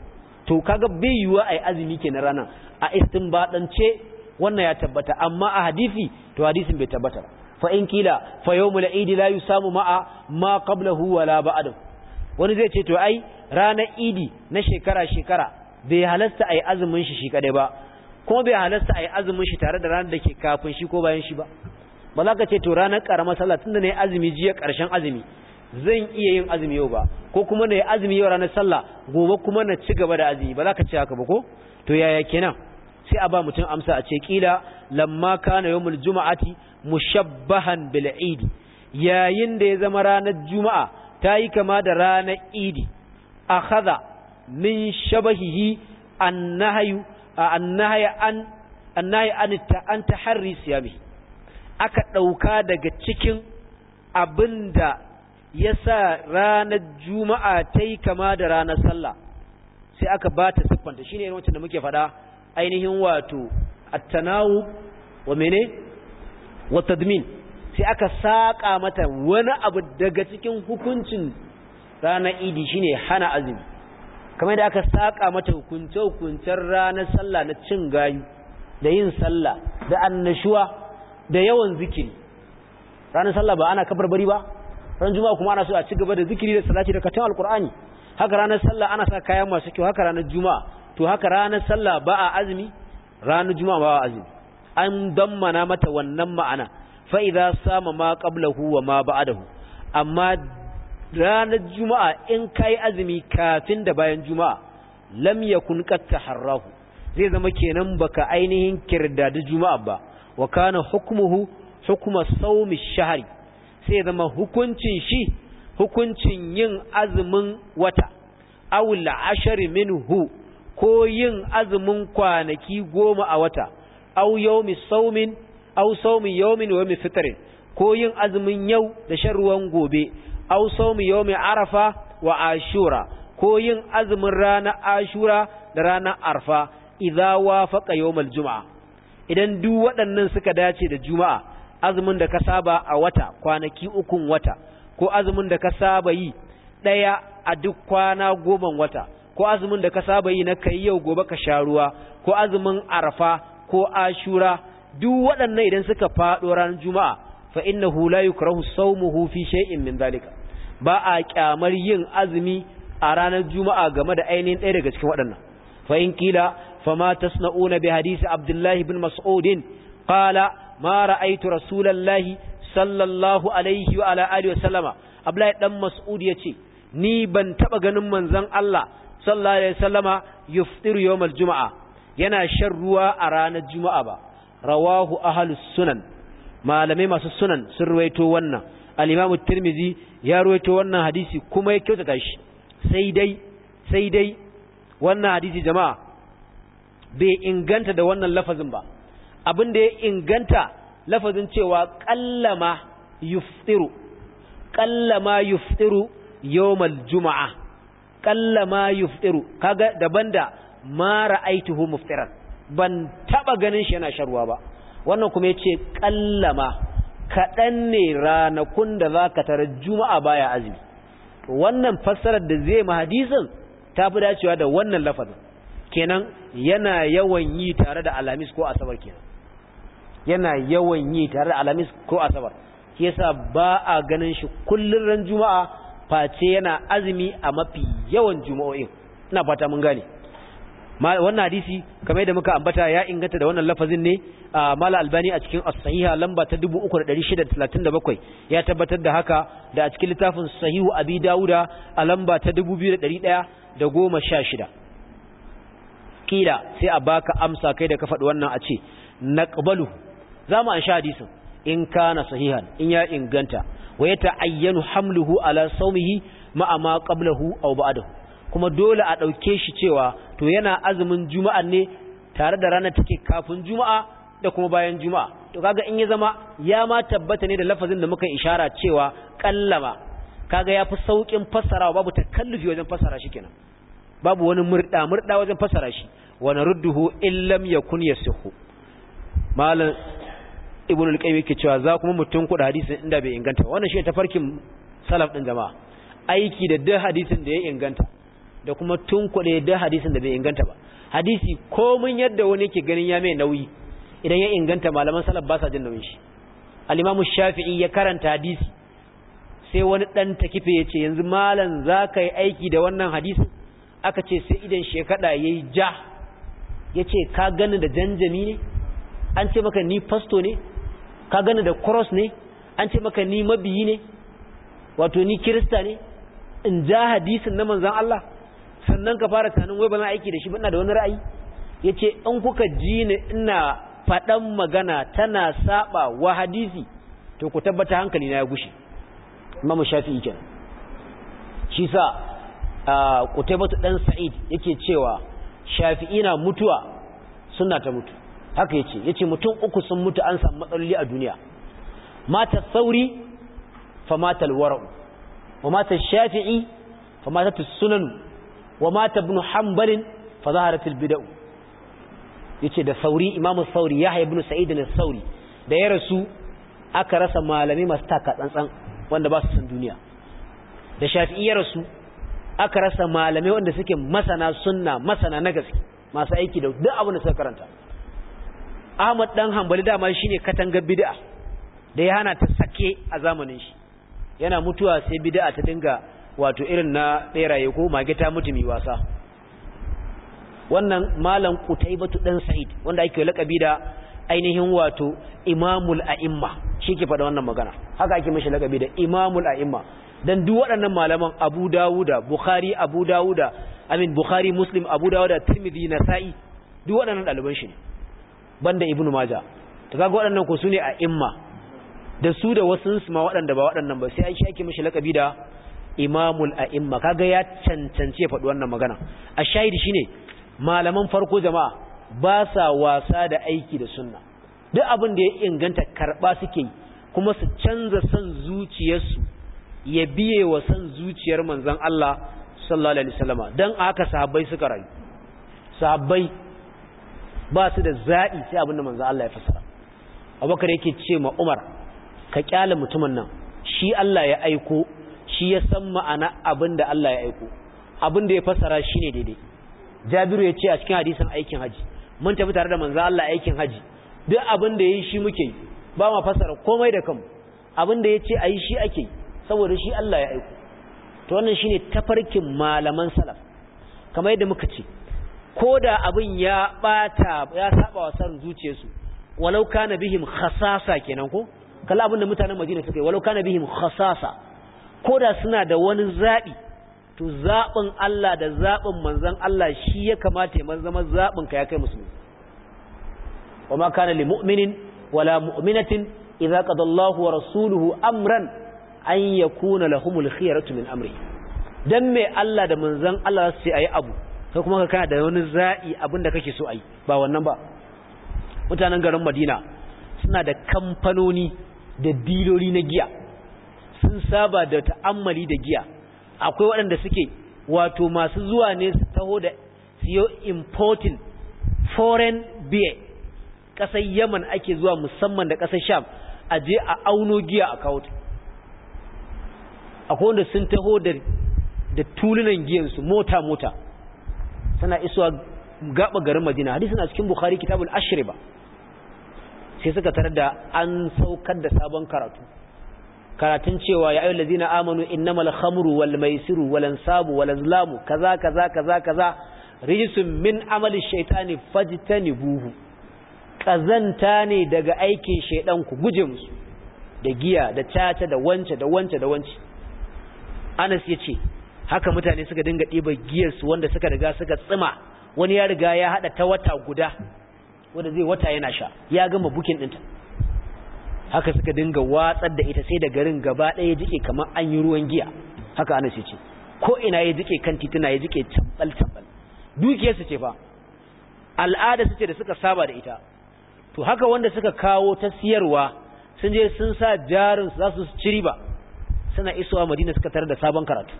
[SPEAKER 1] to kaga bai yiwa ai azumi kenan ranan a istinbadance wannan ya tabbata amma a hadisi to hadisin bai tabbata fa in kila fa yawmul eid la yusamu ma'a ma qablahu wala ba'dahu wani zai ce to ai ranar idi na shekara shekara bai halasta ai azumin shi shi kadai ba kuma bai halasta ai azumin shi tare da ranar da ke kafin shi ko bayan shi ba ba za ka ce to ranar karamar sallah tunda nayi azumi jiya karshen azumi zan iya yin azumi yau ba ko kuma nayi azumi yau ranar sallah gobe kuma na ci gaba da azumi ba za ka ce haka ba ko to yaya kenan sai a ba mutum amsa a ce kila lamma kana yawmul juma'ati mushabbahan bil idi yayin da ya zama ranar juma'a ta yi kama da ranar idi akhadha min shabahihi annahyu annahya an annahya an an taharri siyami aka dauka daga cikin abinda yasa ranar juma'a ta yi kama da ranar sallah sai aka ba ta siffanta shine irin wancan da muke faɗa ainihin wato at-tanawu wa mene wa tadmin sai aka saka mata wani abu daga cikin hukuncin ranar idi shine hana azumi kamar da aka saka mata hukunce hukuncen ranar sallah na cin gayu da yin sallah da annashuwa da yawan zikiri ranar sallah ba ana kabarbari ba ran juma'a kuma ana so a ci gaba da zikiri da salati da katon alkur'ani haka ranar sallah ana sa kayan masu kyau haka ranar juma'a to haka ranar sallah ba a azumi ranar juma'a ba a azumi an dammana mata wannan ma'ana fa idza sama ma qablahu wa ma ba'dahu amma ranar juma'a in kai azumi kafin da bayan juma'a lam yakun qad taharrahu zai zama kenan baka ainihin kirdadi juma'a ba wa kana hukmuhu hukma sawmi shahri sai zama hukuncin shi hukuncin yin azumin wata awul ashari minhu ko yin azumin kwanaki goma a wata aw yawmi saumin aw sawmi yawmin wa yawmi fitrin ko yin azumin yau da shan ruwan gobe aw sawmi yawmi arafa wa ashura ko yin azumin ranar ashura da ranar arfa idza wafaqa yawmal juma'a idan duk waɗannan suka dace da juma'a azumin da ka saba a wata kwanaki ukun wata ko azumin da ka saba yi ɗaya a duk kwana goman wata ko azumin da ka saba yi na kai yau gobe ka sha ruwa ko azumin arfa ko ashura duk waɗannan idan suka faɗo ranar juma'a fa innahu la yukrahu sawmuhu fi shay'in min zalika ba a kyamar yin azumi a ranar juma'a game da ainihin ɗaya daga cikin waɗannan fa in kila fama tasna'una bi hadisi abdullahi bin mas'udin qala ma ra'aytu rasulallahi sallallahu alaihi wa ala alihi wa sallama abdullahi dan mas'ud yace ni ban taba ganin manzon Allah sallallahu alaihi wasallama yuftiru yawmal juma'a yana shan ruwa a ranar juma'a ba rawahu ahlus sunan malamai masu sunan sun ruwaito wannan al-imamu tirmizi ya ruwaito wannan hadisi kuma ya kyautata shi sai dai sai dai wannan hadisi jama'a bai inganta da wannan lafazin ba abin da ya inganta lafazin cewa kallama yuftiru kallama yuftiru yawmal juma'a kallama yuftiru kaga daban da ma ra'aituhu muftiran ban taba ganin shi yana sharwa ba wannan kuma yace kallama kadan ne ranakun da zaka tara juma'a baya azumi wannan fassarar da zai ma hadisin tafi dacewa da wannan lafazin kenan yana yawan yi tare da alamis ko asabar kenan yana yawan yi tare da alamis ko asabar shi yasa ba a ganin shi kullun ran juma'a face yana azumi a mafi yawan juma'o'in ina fata mun gane wannan hadisi kamar yadda muka ambata ya inganta da wannan lafazin ne a mala albani a cikin as-sahiha lamba ta 3637 ya tabbatar da haka da a cikin littafin sahihu abi dauda a lamba ta 2116 kila sai a baka amsa kai da ka faɗi wannan a ce naqbalu zamu an sha hadisin in kana sahihan in ya inganta wa ya ta'ayyanu hamluhu ala saumihi ma'a ma qablahu aw ba'dahu kuma dole a dauke shi cewa to yana azumin juma'a ne tare da ranar take kafin juma'a da kuma bayan juma'a to kaga in ya zama ya ma tabbata ne da lafazin da muka ishara cewa kallama kaga yafi saukin fassarawa babu takallufi wajen fassara shi kenan babu wani murda murda wajen fassara shi wa narudduhu illam yakun yasihu malam ibn al-qayyim yake cewa za kuma mutun kuɗa hadisin inda bai inganta wannan shi tafarkin salaf din jama'a aiki da duk hadisin da ya inganta da kuma tunkuɗe da hadisin da bai inganta ba hadisi komin yadda wani yake ganin ya mai nauyi idan ya inganta malaman salaf ba sa jin nauyin shi al-imamu shafi'i ya karanta hadisi sai wani dan takife ya ce yanzu malam za ka yi aiki da wannan hadisin aka ce sai idan shekada ya yi ja ya ce ka gani da janjami ne an ce maka ni fasto ne ka gani da cross ne an ce maka ni mabiyi ne wato ni kirista ne in ja hadisin na manzan Allah sannan ka fara tunanin wai ba na aiki da shi ba ina da wani ra'ayi ya ce in kuka ji ni ina faɗan magana tana saba wa hadisi to ku tabbata hankali na ya gushe imamu shafi'i kenan shi sa Qutaybatu dan Sa'id yake cewa Shafi'i na mutuwa sunna ta mutu haka yace yace mutum uku sun mutu an samu matsaloli a duniya mata Sauri fa mata al-Wara'u wa mata Shafi'i fa mata as-Sunan wa mata Ibn Hanbal fa zaharat al-bid'ah yace da Sauri Imam Sauri Yahya ibn Sa'id al-Sauri da ya rasu aka rasa malami masu taka tsantsan wanda ba su san duniya da Shafi'i ya rasu aka rasa malamai wanda suke masana sunna masana na gaske masu aiki da duk abin da suka karanta Ahmad dan Hanbali dama shine katangar bid'a da ya hana ta sake a zamanin shi yana mutuwa sai bid'a ta dinga wato irin na beraye ko mage ta mutumi wasa wannan malam Qutaybatu dan Sa'id wanda ake lakabi da ainihin wato Imamul A'imma shi ke faɗa wannan magana haka ake mishi lakabi da Imamul A'imma dan duk waɗannan malaman Abu Dawuda Bukhari Abu Dawuda amin Bukhari Muslim Abu Dawuda Tirmidhi Nasa'i duk waɗannan ɗaliban shi ne banda Ibn Majah to kaga waɗannan ko sune a imma da su da wasu su ma waɗanda ba waɗannan ba sai Aisha ake mishi lakabi da Imamul A'imma kaga ya cancance faɗi wannan magana a shahidi shine malaman farko jama'a ba sa wasa da aiki da sunna duk abin da ya inganta karba suke yi kuma su canza son zuciyarsu ya biye wa san zuciyar manzon Allah sallallahu alaihi wasallama dan haka sahabbai suka rayu sahabbai ba su da za'i sai abinda manzon Allah ya fassara Abubakar yake ce ma Umar ka kyale mutumin nan shi Allah ya aiko shi ya san ma'ana abinda Allah ya aiko abinda ya fassara shine daidai Jabiru ya ce a cikin hadisin aikin haji mun tafi tare da manzon Allah aikin haji duk abinda yayi shi muke yi ba ma fassara komai da kanmu abinda ya ce ayi shi ake yi saboda shi Allah ya aiko to wannan shine tafarkin malaman salaf kamar yadda muka ce koda abin ya bata ya saba wa san zuciyarsu walau kana bihim khasasa kenan ko kalla abin da mutanen Madina suka yi walau kana bihim khasasa koda suna da wani zabi to zabin Allah da zabin manzon Allah shi ya kamata ya zama zabin ka ya kai musulmi wama kana lil mu'minin wala mu'minatin idza qada Allahu wa rasuluhu amran an ya kuna lahumul khiyaratu min amri dan me Allah da manzon Allah su ce ayi abu kai kuma kana da wani za'i abinda kake so ayi ba wannan ba mutanen garin Madina suna da kamfanoni da diloli na giya sun saba da ta'ammali da giya akwai waɗanda suke wato masu zuwa ne su taho da siyo importing foreign beer ƙasar Yaman ake zuwa musamman da ƙasar Sham a je a auno giya a kawo ta akwai wanda sun taho da da tulunan giyansu mota mota suna isuwa gaba garin Madina hadisi na cikin Bukhari kitabul ashriba sai suka tarar da an saukar da sabon karatu karatun cewa ya ayyuhal ladina amanu innamal khamru wal maisiru wal ansabu wal azlamu kaza kaza kaza kaza rijsun min amali shaytani fajtanibuhu kazanta ne daga aikin shaydan ku guje musu da giya da tata da wance da wance da wance Anas ya ce haka mutane suka dinga ɗiba giyarsu wanda suka riga suka tsima wani ya riga ya haɗa ta wata guda wanda zai wata yana sha ya gama bukin ɗinta haka suka dinga watsar da ita sai da garin gaba ɗaya jike kamar an yi ruwan giya haka Anas ya ce ko ina ya jike kan tituna ya jike tambal tambal dukiyarsu ce fa al'ada su ce da suka saba da ita to haka wanda suka kawo ta siyarwa sun je sun sa jarin za su ci riba suna isowa madina suka tarar da sabon karatu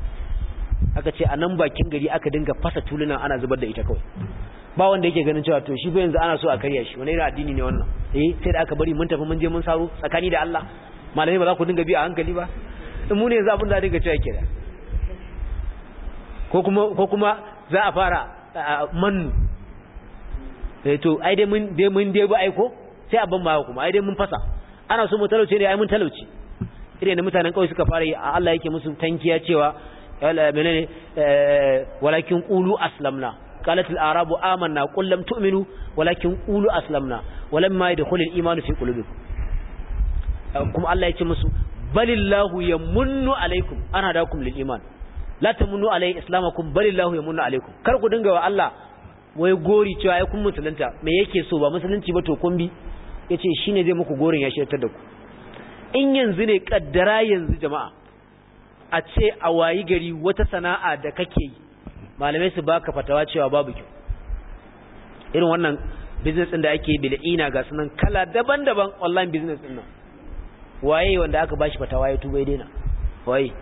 [SPEAKER 1] aka ce a nan bakin gari aka dinga fasa tulunan ana zubar da ita kawai ba wanda yake ganin cewa to shi fa yanzu ana so a karya shi wani irin addini ne wannan eh sai da aka bari mun tafi mun je mun saro tsakani da Allah malamai ba za ku dinga bi a hankali ba in mu ne yanzu abin da dinga cewa kenan ko kuma ko kuma za a fara mannu eh to ai dai mun dai mun dai ba aiko sai a ban ma kuma ai dai mun fasa ana so mu talauce ne ai mun talauci irin da mutanen kawai suka fara yi Allah yake musu tankiya cewa menene walakin qulu aslamna qalat al-arabu amanna qul lam tu'minu walakin qulu aslamna walamma yadkhulu al-iman fi qulubikum kuma Allah yake musu balillahu yamunnu alaikum ana dakum lil iman la tamunnu alai islamakum balillahu yamunnu alaikum kar ku dinga wa Allah wai gori cewa ai kun musulunta me yake so ba musulunci ba to kun bi yace shine zai muku gorin ya shirtar da ku in yanzu ne kaddara yanzu jama'a a ce a wayi gari wata sana'a da kake yi malamai su baka fatawa cewa babu kyau irin wannan business din da ake bil'ina ga sunan kala daban-daban online business din nan waye wanda aka bashi fatawa ya tuba ya daina waye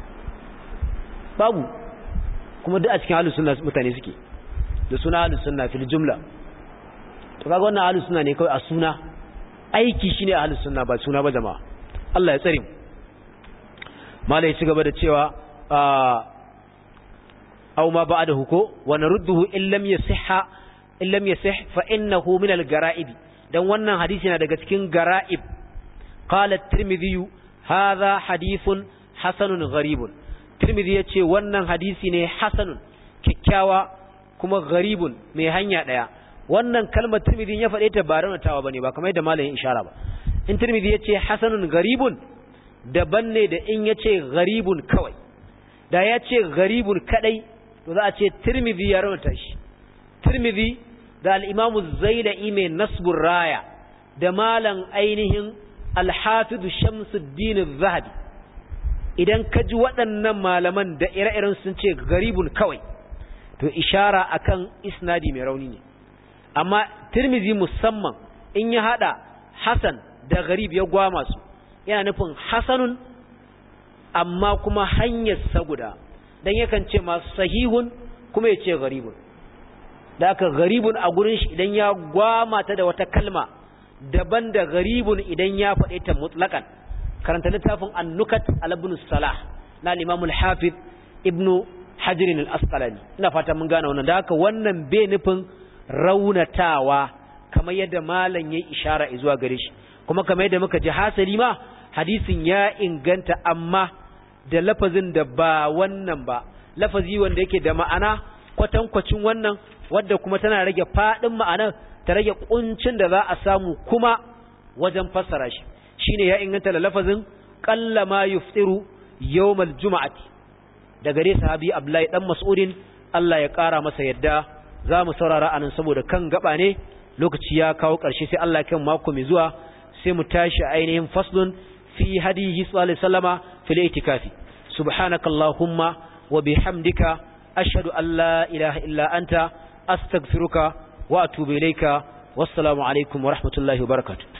[SPEAKER 1] babu kuma duk a cikin ahlus sunna mutane suke da suna ahlus sunna fil jumla to kaga wannan ahlus sunna ne kawai a suna aiki shine ahlus sunna ba suna ba jama'a Allah ya tsare mu malai ci gaba da cewa aw ma ba'dahu ko wa narudduhu in lam yasihha in lam yasih fa innahu min al-gara'ib dan wannan hadisi na daga cikin gara'ib qala at-tirmidhi hadha hadithun hasanun gharibun tirmidhi yace wannan hadisi ne hasanun kikkiawa kuma gharibun mai hanya daya wannan kalmar tirmidhi ya faɗe ta ba raunatawa bane ba kamar yadda malamin ishara ba in tirmidhi yace hasanun gharibun daban ne da in yace gharibun kawai da yace gharibun kadai to za a ce tirmidhi ya raunata shi tirmidhi da al-imam az-zailai mai nasbur raya da malam ainihin al-hafiz shamsuddin az-zahabi idan ka ji waɗannan malaman da ire-iren sun ce garibun kawai to ishara akan isnadi mai rauni ne amma tirmizi musamman in ya hada hasan da garib ya gwama su yana nufin hasanun amma kuma hanyar saguda dan yakan ce masu sahihun kuma ya ce garibun da aka garibun a gurin shi idan ya gwama ta da wata kalma daban da garibun idan ya faɗe ta mutlakan karanta littafin annukat al-ibn salah na al-imam al-hafiz ibnu hajar al-asqalani ina fata mun gane wannan da haka wannan bai nufin raunatawa kamar yadda malam yayi ishara zuwa gare shi kuma kamar yadda muka ji hasali ma hadisin ya inganta amma da lafazin da ba wannan ba lafazi wanda yake da ma'ana kwatankwacin wannan wadda kuma tana rage fadin ma'anar ta rage kuncin da za a samu kuma wajen fassara shi shine ya inganta da lafazin qalla ma yuftiru yawmal juma'ati da gare sahabi Abdullahi dan Mas'udin Allah ya kara masa yadda zamu saurara anan saboda kan gaba ne lokaci ya kawo karshe sai Allah kan mako mai zuwa sai mu tashi ainihin faslun fi hadihi sallallahu alaihi wasallama fil itikafi subhanakallahumma wa bihamdika ashhadu an la ilaha illa anta astaghfiruka wa atubu ilayka wassalamu alaikum wa rahmatullahi wa barakatuh